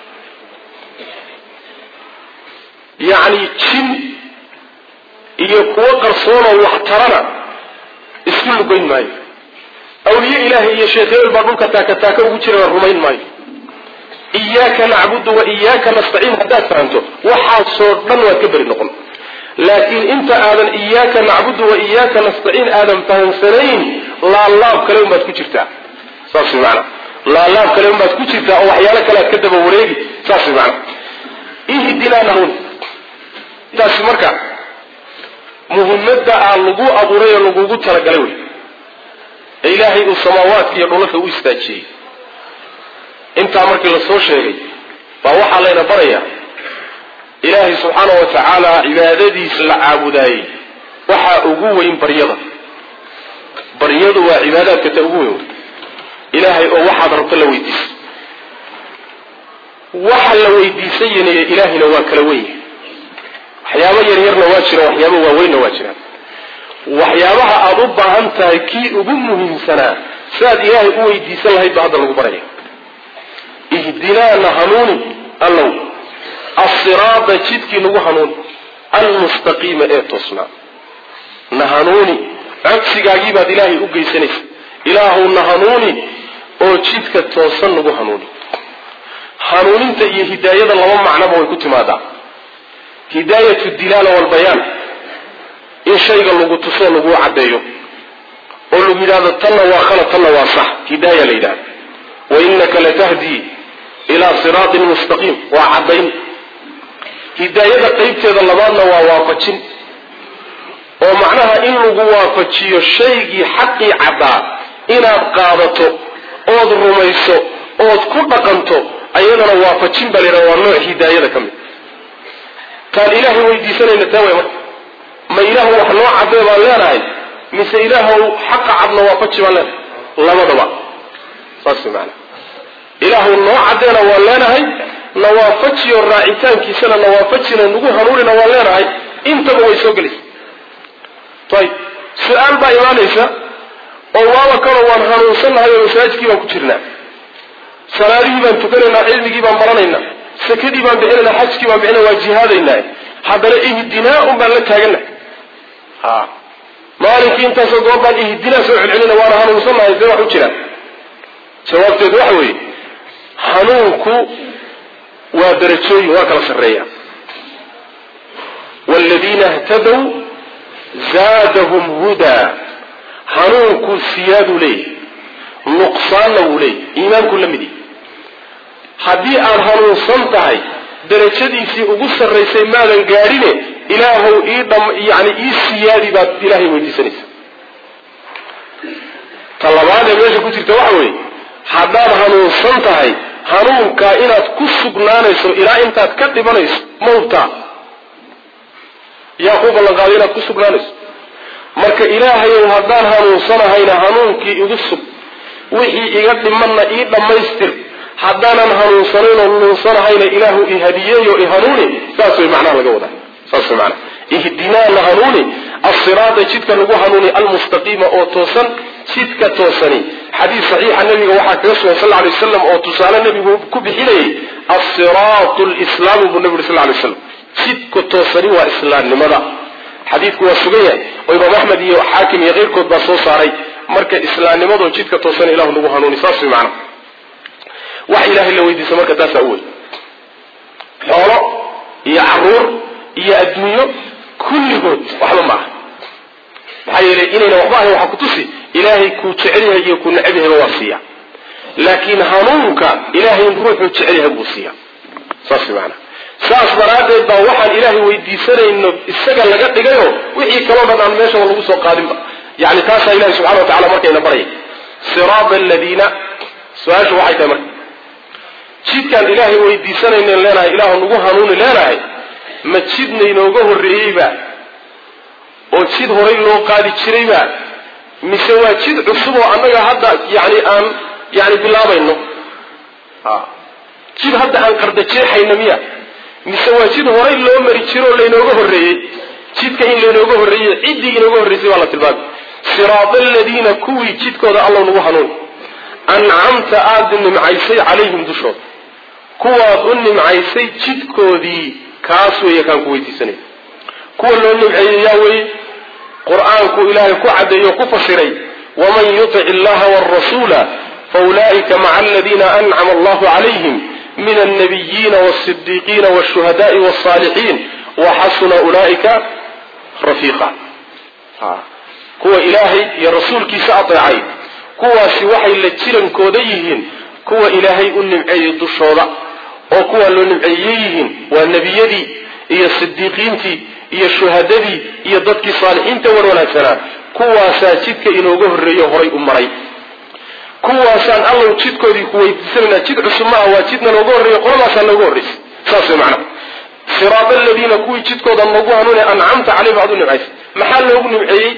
yacni jin iyo kuwo qarsoonoo wax tarana isku lugoyn maayo awliye ilaahay iyo sheekh hebel baa dhulka taaka taaka ugu jirana rumayn maayo iyaaka nacbudu wa iyaaka nastaciin haddaad fahamto waxaasoo dhan waad ka beri noqon laakiin inta aadan iyaaka nacbudu wa iyaaka nastaciin aadan fahamsanayn laalaab kale unbaad ku jirtaa saas way macanaa laalaab kale unbaad ku jirtaa oo waxyaalo kale aad ka daba wareegi saas way macana ihdinaa nahun intaasi marka muhimadda aa lagu abuuray oo lagugu talagalay wey ee ilaahay uu samaawaadka iyo dhulalka u istaajiyey intaa markii la soo sheegay baa waxaa layna barayaa ilaahay subxaana wa tacaala cibaadadiisa la caabudaayey waxaa ugu weyn baryada baryadu waa cibaadaadka ta ugu weyn ilaahay oo waxaad rabto la weydiisa waxa la weydiisanyanaya ilaahayna waa kala wenya waxyaabo yaryarna waa jiraan waxyaabo waaweynna waa jiraan waxyaabaha aada u baahan tahay kii ugu muhiimsanaa siaad ilaahay u weydiisan lahayd baa hadda lagu baraya ihdinaana hanuuni allow asiraada jidkii nagu hanuuni almustaqiima ee toosnaa na hanuuni codsigaagii baad ilaahay u geysanaysa ilaahuw na hanuuni oo jidka toosan nagu hanuuni hanuuninta iyo hidaayada laba macnoba way ku timaadaa hidaayatu dilaala walbayaan in shayga lagu tusoo laguu caddeeyo oo lagu yidhahdo tanna waa khalad tanna waa sax hidaaya la yidhahda wa innaka latahdii ilaa siraatin mustaqiim waa caddayn hidaayada qeybteeda labaadna waa waafajin oo macnaha in lagu waafajiyo shaygii xaqii caddaa inaad qaadato ood rumayso ood ku dhaqanto ayadana waafajin baa laydhaha waa nooc hidaayada ka mid taan ilaahay weydiisanayna taa way marka ma ilaahu wax noo caddee baan leenahay mise ilaahow xaqa cadna waafaji baan leenahay labadaba saas maana ilaahu noo caddeena waan leenahay na waafajiyo raacitaankiisana na waafajina nagu hanuunina waan leenahay intaba way soo gelaysa ayib su-aal baa imaanaysa oo waaba kaloo waan hanuunsannahay oo masaajidkii baan ku jirnaa salaadihii baan tukanaynaa cilmigii baan baranaynaa sakadii baan bixinaynaa xajkii baan bixinayna waa jihaadaynaa haddana ihdinaa un baan la taagana ha maalinkii intaasoo goor baan ihdinaa soo celcelina waana hanuunsannahay see wax u jiraan jawaabteedu waxa weeye hanuunku waa darajooyin waa kala sarreeya waaladiina htadow zaadahum hudaa hanuunku siyaaduu leeyahy nuqsaanna wuu leeyahy iimaanku la midi haddii aad hanuunsan tahay darajadiisii ugu sarraysay maadan gaadhine ilaahow ii dham yani ii siyaadi baad ilaahay weydiisanaysa labaad ee meesha ku jirta waxa weeye haddaad hanuunsan tahay hanuunkaa inaad ku sugnaanayso ilaa intaad ka dhibanayso mawtaa yaa kuu ballanqaaday inaad ku sugnaanayso marka ilaahayow haddaan hanuunsanahayna hanuunkii igu sug wixii iga dhimanna ii dhammaystir haddaanan hanuunsanayn oo nuunsanahayna ilaahu i hadiyeeyo i hanuuni saas way macnaha laga wadaa saas way macnaha ihdinaa na hanuuni asiraada jidka lagu hanuuni almustaqiima oo toosan jidka toosani xadiis saxiixa nabiga waxaa kaga sugan sal lay waslam oo tusaale nabigu ku bixinayay asiraatu lislaamu buu nabi uri sal lay waslam jidka toosani waa islaamnimada xadiidku waa sugan yahay oo imaam axmed iyo xaakim iyo keyrkood baa soo saaray marka islaamnimadoo jidka toosan ilahu nagu hanuuni saas way macnaha wax ilaahay la weydiisa marka taasaa u wey xoolo iyo caruur iyo adduunyo kulligood waxba ma aha maxaa yeelay inayna waxba ahayn waxaa kutusi ilaahay kuu jecel yahay iyo kuu necab yahayba waa siiya laakiin hanuunka ilaahay ruuxuu jecel yahay buu siiya saas maana saas daraaddeed baa waxaan ilaahay weydiisanayno isaga laga dhigayo wixii kaloo dhan aan meeshaba lagu soo qaadinba yani taasaa ilahi subxana wa tacala markayna baraya siraada aladiina su-aashu waxay tahay marka jidkaan ilaahay weydiisanaynen leenahay ilaahu nagu hanuuni leenahay ma jidna inooga horreeyeyba oo jid horay loo qaadi jirayba mise waa jid cusub oo annaga hadda yani aan yani bilaabayno jid hadda aan qardajeexayno miya mise waa jid horay loo mari jiro oo laynooga horreeyey jidka in laynooga horreeyey ciddii inooga horreysay baa la tilmaamay siraada aladiina kuwii jidkooda allow nagu hanuuni ancamta aada nimcaysay calayhim dushooda kuwaad u nimcaysay jidkoodii kaas weeye kaan ku weydiisanay kuwa loo nimceeyey yaa weye qur-aanku ilaahay ku caddeeyo ku fasiray waman yutic illaha wrasuula faulaa'ika maca aladiina ancama allahu calayhim min alnabiyiina wasidiiqiina wshuhadaai wsaalixiin waxasuna ulaa'ika rafiiqa kuwa ilaahay iyo rasuulkiisa adeecay kuwaasi waxay la jirankooda yihiin kuwa ilaahay u nimceeyey dushooda oo kuwa loo nimceeyey yihiin waa nebiyadii iyo sidiiqiintii iyo shuhadadii iyo dadkii saalixiinta war wanaagsanaa kuwaasaa jidka inooga horreeyo horay u maray kuwaasaan allow jidkoodii ku weydiisanayna jid cusub maaha waa jidna nooga horreeyo qoladaasaa nooga horraysa saas way macnaha siraada aladiina kuwii jidkooda noogu hanuune ancamta caleyhim aad u nimcaysay maxaa loogu nimceeyey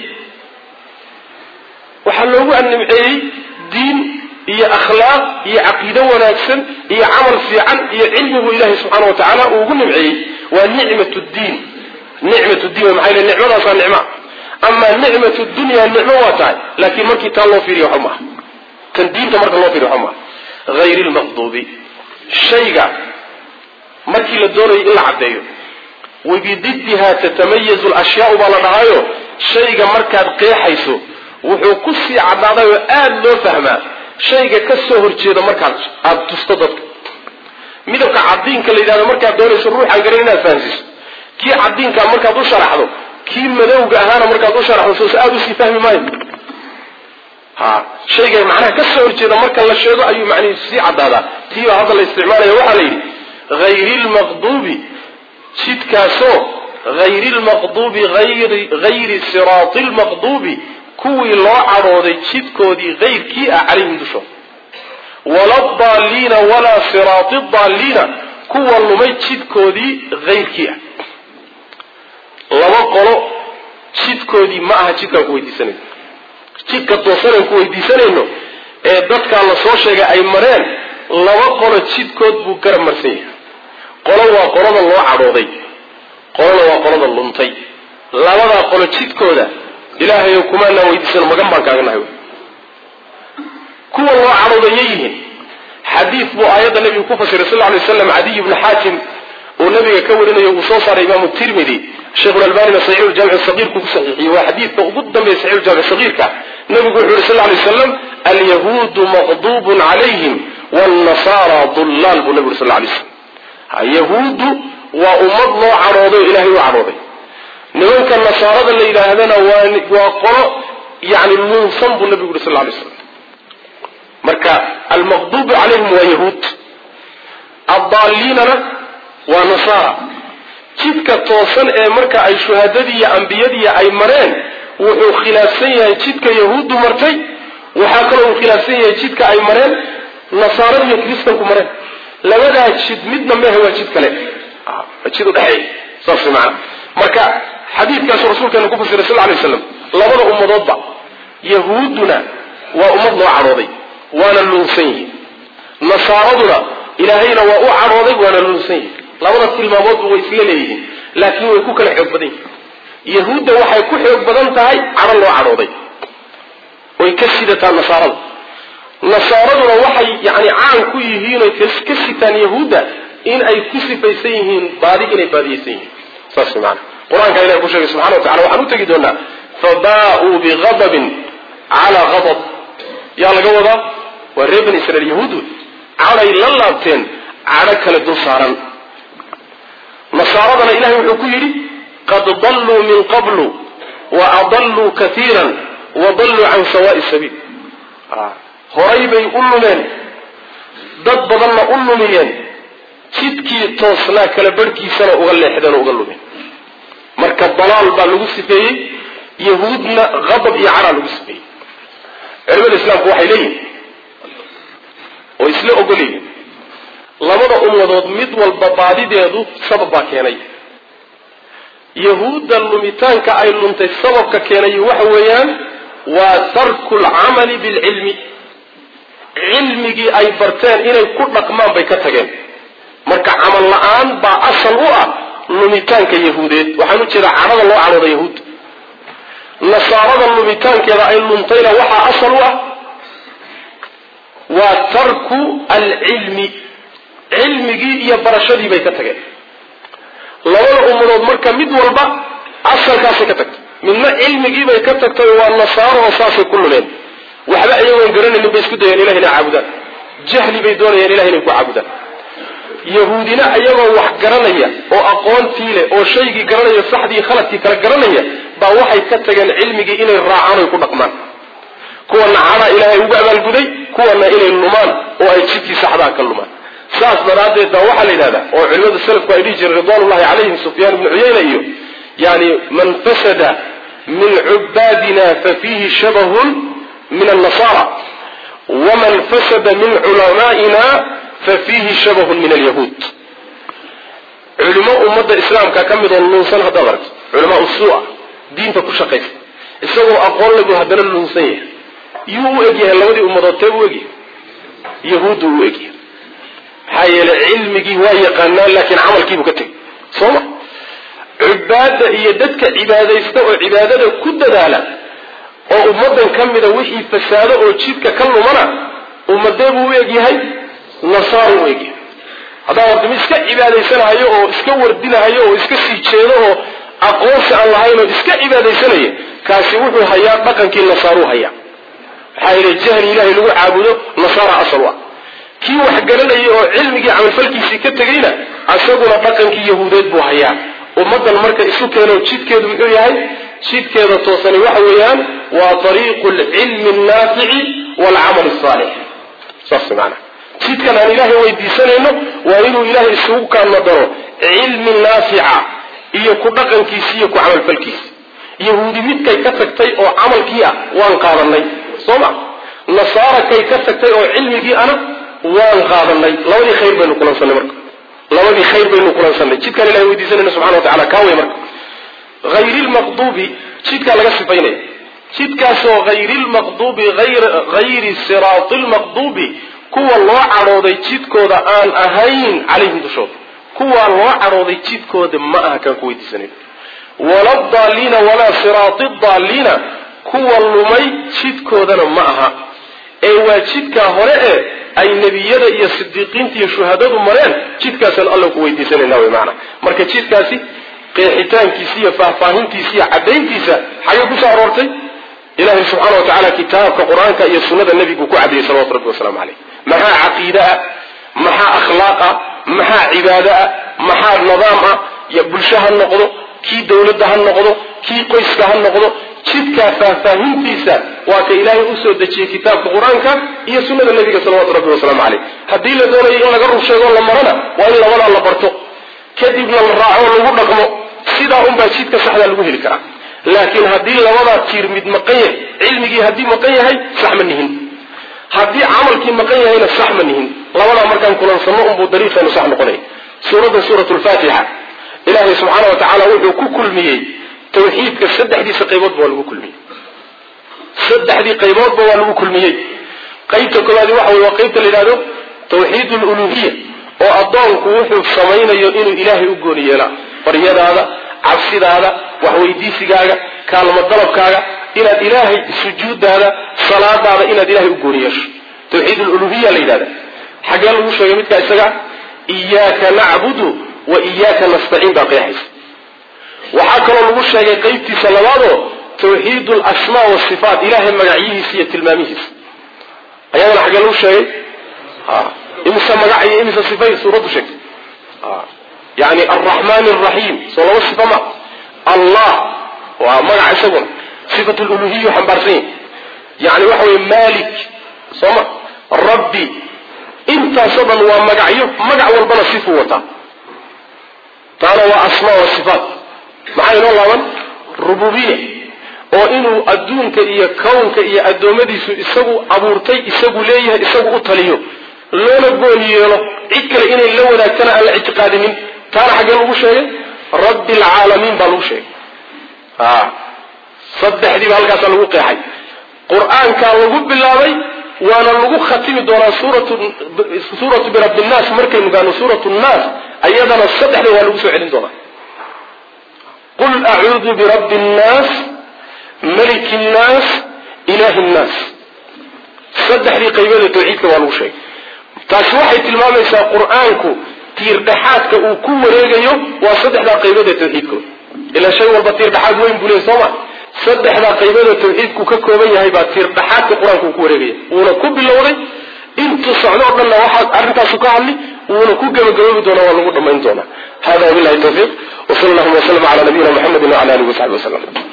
waxaa loogu nimceeyey diin iyo akhlaaq iyo caqiido wanaagsan iyo camal fiican iyo cilmigu ilaahay subxaana wa tacaala uu ugu nimceeyey waa nicmat diin nicmat diin maxaa yele nicmadaasaa nicma amaa nicmat dunya nicmo waa tahay laakiin markii taa loo fiiriyo waxba maaha tan diinta marka loo fiiriyo waxba maaha hayri lmaqduubi shayga markii la doonayo in la caddeeyo wabididdiha tatamayazu lashyaau baa la dhahaayo shayga markaad qeexayso wuxuu ku sii caddaaday oo aada loo fahmaa shayga ka soo horjeeda markaad aada tusto dadka midabka cadiinka la yidhahdo markaad doonayso ruuxaan garan inaad fahansiiso kii cadiinkaa markaad u sharaxdo kii madowga ahaana markaad u sharaxdo soos aada usii fahmi maayo ha shayga macnaha ka soo horjeeda marka la sheego ayuu macnihiisu sii caddaadaa tii baa hadda la isticmaalaya waxaa la yidhi hayri lmaqduubi jidkaasoo hayri lmaqduubi hayri siraati lmaqduubi kuwii loo cadhooday jidkoodii hayrkii ah calayhim dushooda wala daaliina walaa siraati daaliina kuwa lumay jidkoodii hayrkii ah laba qolo jidkoodii ma aha jidkaan ku weydiisanayno jidka toosanaan ku weydiisanayno ee dadkaa la soo sheegay ay mareen laba qolo jidkood buu garab marsan yahay qolo waa qolada loo cadhooday qolona waa qolada luntay labadaa qolo jidkooda ilaahayo kumaanaa weydiisano magan baan kaaga nahay kuwa loo cadhoodaya yihiin xadiid buu aayadda nabigu ku fasiray sal ly waslam cadiy bni xaakim uu nabiga ka warinayo uu soo saaray imaamu tirmidi sheikhulalbanina saxiixu jaamic sagiirku ku saxiixiyey waa xadiidka ugu dambeeya saxiixu jaamic sagiirka nabigu wuxuu yuri sal lay waslam alyahuudu maqduubun calayhim waalnasaara dullaal buu nabigu uri sal lay slam yahuuddu waa ummad loo cadhooday oo ilahay u cadhooday nimanka nasaarada la yidhaahdana waa qolo yani luunsan buu nabigu yuri sal lay slam marka almaqduubu calayhim waa yahuud addaaliinana waa nasaara jidka toosan ee marka ay shuhadadii iyo ambiyadii ay mareen wuxuu khilaafsan yahay jidka yahuuddu martay waxaa kaloo uu khilaafsan yahay jidka ay mareen nasaarada iyo kristanku mareen labadaa jid midna mehe waa jid kale jid udhexeeya saas maana marka xadiidkaasu rasuulkeena ku fasiray sal lay slam labada ummadoodba yahuudduna waa ummad loo cadhooday waana lunsan yihi nasaaraduna ilaahayna waa u cadhooday waana lunsan yihi labada tilmaamoodba way isla leeyihiin laakiin way ku kala xoog badan yihin yahuudda waxay ku xoog badan tahay cadho loo cadhooday way ka sidataa nasaarada nasaaraduna waxay yani caan ku yihiin oy ka sitaan yahuudda in ay ku sifaysan yihiin baadi inay baadiyaysan yihiin saas maana qur-aanka ilahi ku sheegay subxana wa tacala waxaan u tegi doonaa fabaa-uu bigadabin calaa gadab yaa laga wadaa waa reer bani israiil yahuud cadhay la laabteen cadho kale dul saaran nasaaradana ilahay wuxuu ku yidhi qad dalluu min qablu wa adalluu kaiiran wa dalluu can sawaai sabiil horay bay u lumeen dad badanna u lumiyeen jidkii toosnaa kala barhkiisana uga leexdeen oo uga lumeen marka dalaal baa lagu sifeeyey yahuudna qadab iyo cadhaa lagu sifeeyey culimada islaamku waxay leeyihin oo isla ogol yihiin labada ummadood mid walba baadideedu sabab baa keenay yahuudda lumitaanka ay luntay sababka keenay waxa weeyaan waa tarku lcamali bilcilmi cilmigii ay barteen inay ku dhaqmaan bay ka tageen marka camal la-aan baa asal u ah lumitaanka yahuudeed waxaan u jeedaa cadhada loo cadhooda yahuud nasaarada lumitaankeeda ay luntayna waxaa asal u ah waa tarku alcilmi cilmigii iyo barashadii bay ka tageen labada ummadood marka mid walba asalkaasay ka tagtay midna cilmigiibay ka tagtay waa nasaaro oo saasay ku lumeen waxba iyagoon garanaynin bay isku dayeen ilah inay caabudaan jahli bay doonayeen ilah inay ku caabudaan yahuudina iyagoo wax garanaya oo aqoontii leh oo shaygii garanaya saxdii khaladkii kala garanaya baa waxay ka tageen cilmigii inay raacaan oy ku dhaqmaan kuwana cadhaa ilaahay ugu abaalguday kuwana inay lumaan oo ay jidkii saxdaa ka lumaan saas daraaddeed baa waxaa la yidhahdaa oo culimada salafku ay dhihi jireen ridwanullahi calayhim sufyaan ibnu cuyayna iyo yani man fasada min cubaadina fa fiihi shabahun min annasara waman fasada min culamaa'ina fa fiihi shabahun min alyahuud culimo ummadda islaamka ka mid oo lunsan haddaad aragto culamaa usuu-a diinta ku shaqaysa isagoo aqoon lagu haddana lunsan yahay yuu u egyahay labadii ummadood tee u egyahay yahuuddu u egyahay maxaa yeelay cilmigii waa yaqaanaan laakiin camalkiibuu ka tegay soo ma cubaada iyo dadka cibaadaysta oo cibaadada ku dadaala oo ummadan ka mida wixii fasaado oo jidka ka lumana ummadee buu u egyahay nasaar u egyahay haddaa wardami iska cibaadaysanahayo oo iska wardinahayo oo iska sii jeedo oo aqoonsi aan lahayn oo iska cibaadaysanaya kaasi wuxuu hayaa dhaqankii nasaaruu hayaa maxaa yeele jahli ilahay lagu caabudo nasaara asal u ah kii wax garanayay oo cilmigii camalfalkiisii ka tegayna isaguna dhaqankii yahuudeed buu hayaa ummadan marka isu keeno jidkeedu muxuu yahay jidkeeda toosani waxa weeyaan waa ariiqu lcilmi annaafici waalcamal asaalix saas maana jidkan aan ilaahay weydiisanayno waa inuu ilaahay isugu kaana daro cilmi naafica iyo ku dhaqankiisi iyo ku camalfalkiisi yahuudi midkay ka tagtay oo camalkii ah waan qaadanay soo ma nasaara kay ka tagtay oo cilmigii ana waan qaadanay labadii khayr baynu kulansanay marka labadii khayr baynu kulansanay jidkaan ilahay weydiisanayna subxana wa tacala kaa wey marka hayri lmaqduubi jidkaa laga sifaynaya jidkaasoo hayri lmaqduubi hayri siraati lmaqduubi kuwa loo cadhooday jidkooda aan ahayn calayhim dushooda kuwa loo cadhooday jidkooda ma aha kaan ku weydiisanayn wala daaliina walaa siraati daaliina kuwa lumay jidkoodana ma aha ee waa jidkaa hore ee ay nebiyada iyo sidiiqiinta iyo shuhadadu mareen jidkaasaan alla ku weydiisanayna wy maana marka jidkaasi qeexitaankiisa iyo faahfaahintiisa iyo caddayntiisa xagee kusoo aroortay ilahay subxaana wa tacaala kitaabka qur-aanka iyo sunnada nebigu ku caddeeyey salawatu rabbi wasalaamu caleyh maxaa caqiide ah maxaa akhlaaq ah maxaa cibaado ah maxaa nidaam ah iyo bulsho ha noqdo kii dawladda ha noqdo kii qoyska ha noqdo jidkaa faahfaahintiisa waa ka ilaahay usoo dejiyey kitaabka qur-aanka iyo sunnada nebiga salawatu rabbi wasalaamu caleyh haddii la doonayo in laga rur sheegoo la marana waa in labadaa la barto kadibna la raaco lagu dhaqmo sidaa unbaa jidka saxdaa lagu heli karaa laakiin haddii labadaa tiir mid maqan yahay cilmigii haddii maqan yahay sax ma nihin haddii camalkii maqan yahayna sax ma nihin labadaa markaan kulansanno unbuu dariiqeenu sax noqonaya suuradda suurat lfaatixa ilaahay subxaana wa tacaala wuxuu ku kulmiyey tawxiidka saddexdiisa qayboodba waa lagu kulmiyey saddexdii qayboodba waa lagu kulmiyey qaybta koowaadi waxa wey waa qaybta la yidhahdo tawxiid luluhiya oo addoonku wuxuu samaynayo inuu ilaahay u gooni yeelaa baryadaada cabsidaada waxweydiisigaaga kaalmo dalabkaaga inaad ilaahay sujuudaada salaadaada inaad ilahay u gooni yeesho tawxiid luluhiya la yidhahda xaggee lagu sheegay midkaa isaga iyaaka nacbudu wa iyaaka nastaciin baa qeexaysa waxaa kaloo lagu sheegay qaybtiisa labaadoo tawxiid lasmaa wasifaat ilahay magacyihiisa iyo tilmaamihiisa ayadana xaggee lagu sheegay imise magac iyo imise sifay suuraddu sheegtay yani alraxmaan alraxiim soo laba sifa ma allah waa magac isaguna sifat luluhiya xambaarsan yahy yani waxa weye malik sooma rabbi intaasoo dhan waa magacyo magac walbana sifuu wataa taana waa asmaa wa sifaat maxaa inoo laaban rububiya oo inuu adduunka iyo kownka iyo addoommadiisu isagu abuurtay isagu leeyahay isagu u taliyo loona gooni yeelo cid kale inay la wadaagtana aan la ictiqaadinin taana xaggee lagu sheegay rabbi alcaalamiin baa lagu sheegay saddexdii baa halkaasaa lagu qeexay qur-aankaa lagu bilaabay waana lagu khatimi doonaa suuratu birabbi nnaas markaynu gaano suuratu nnaas ayadana saddexda waa lagu soo celin doonaa qul acuudu birabbi nnaas maliki nnaas ilahi nnaas saddexdii qaybada tawxiidka waa lagu sheegay taasi waxay tilmaamaysaa qur-aanku tiirdhexaadka uu ku wareegayo waa saddexdaa qaybada tawxiidkooda ilaa shay walba tiirdhexaad weyn buu leey sooma saddexdaa qaybada tawxiidku ka kooban yahay baa tiirdhexaadka qur-aanku uu ku wareegaya wuuna ku bilowday intuu socdo o dhanna waxaa arrintaasu ka hadli wuuna ku gebagaboobi doonaa waa lagu dhammayn doonaa hada wabilahi tawfiiq wsal allahuma waslm ala nabiyina muxamedi wala alihi wasaxbi waslm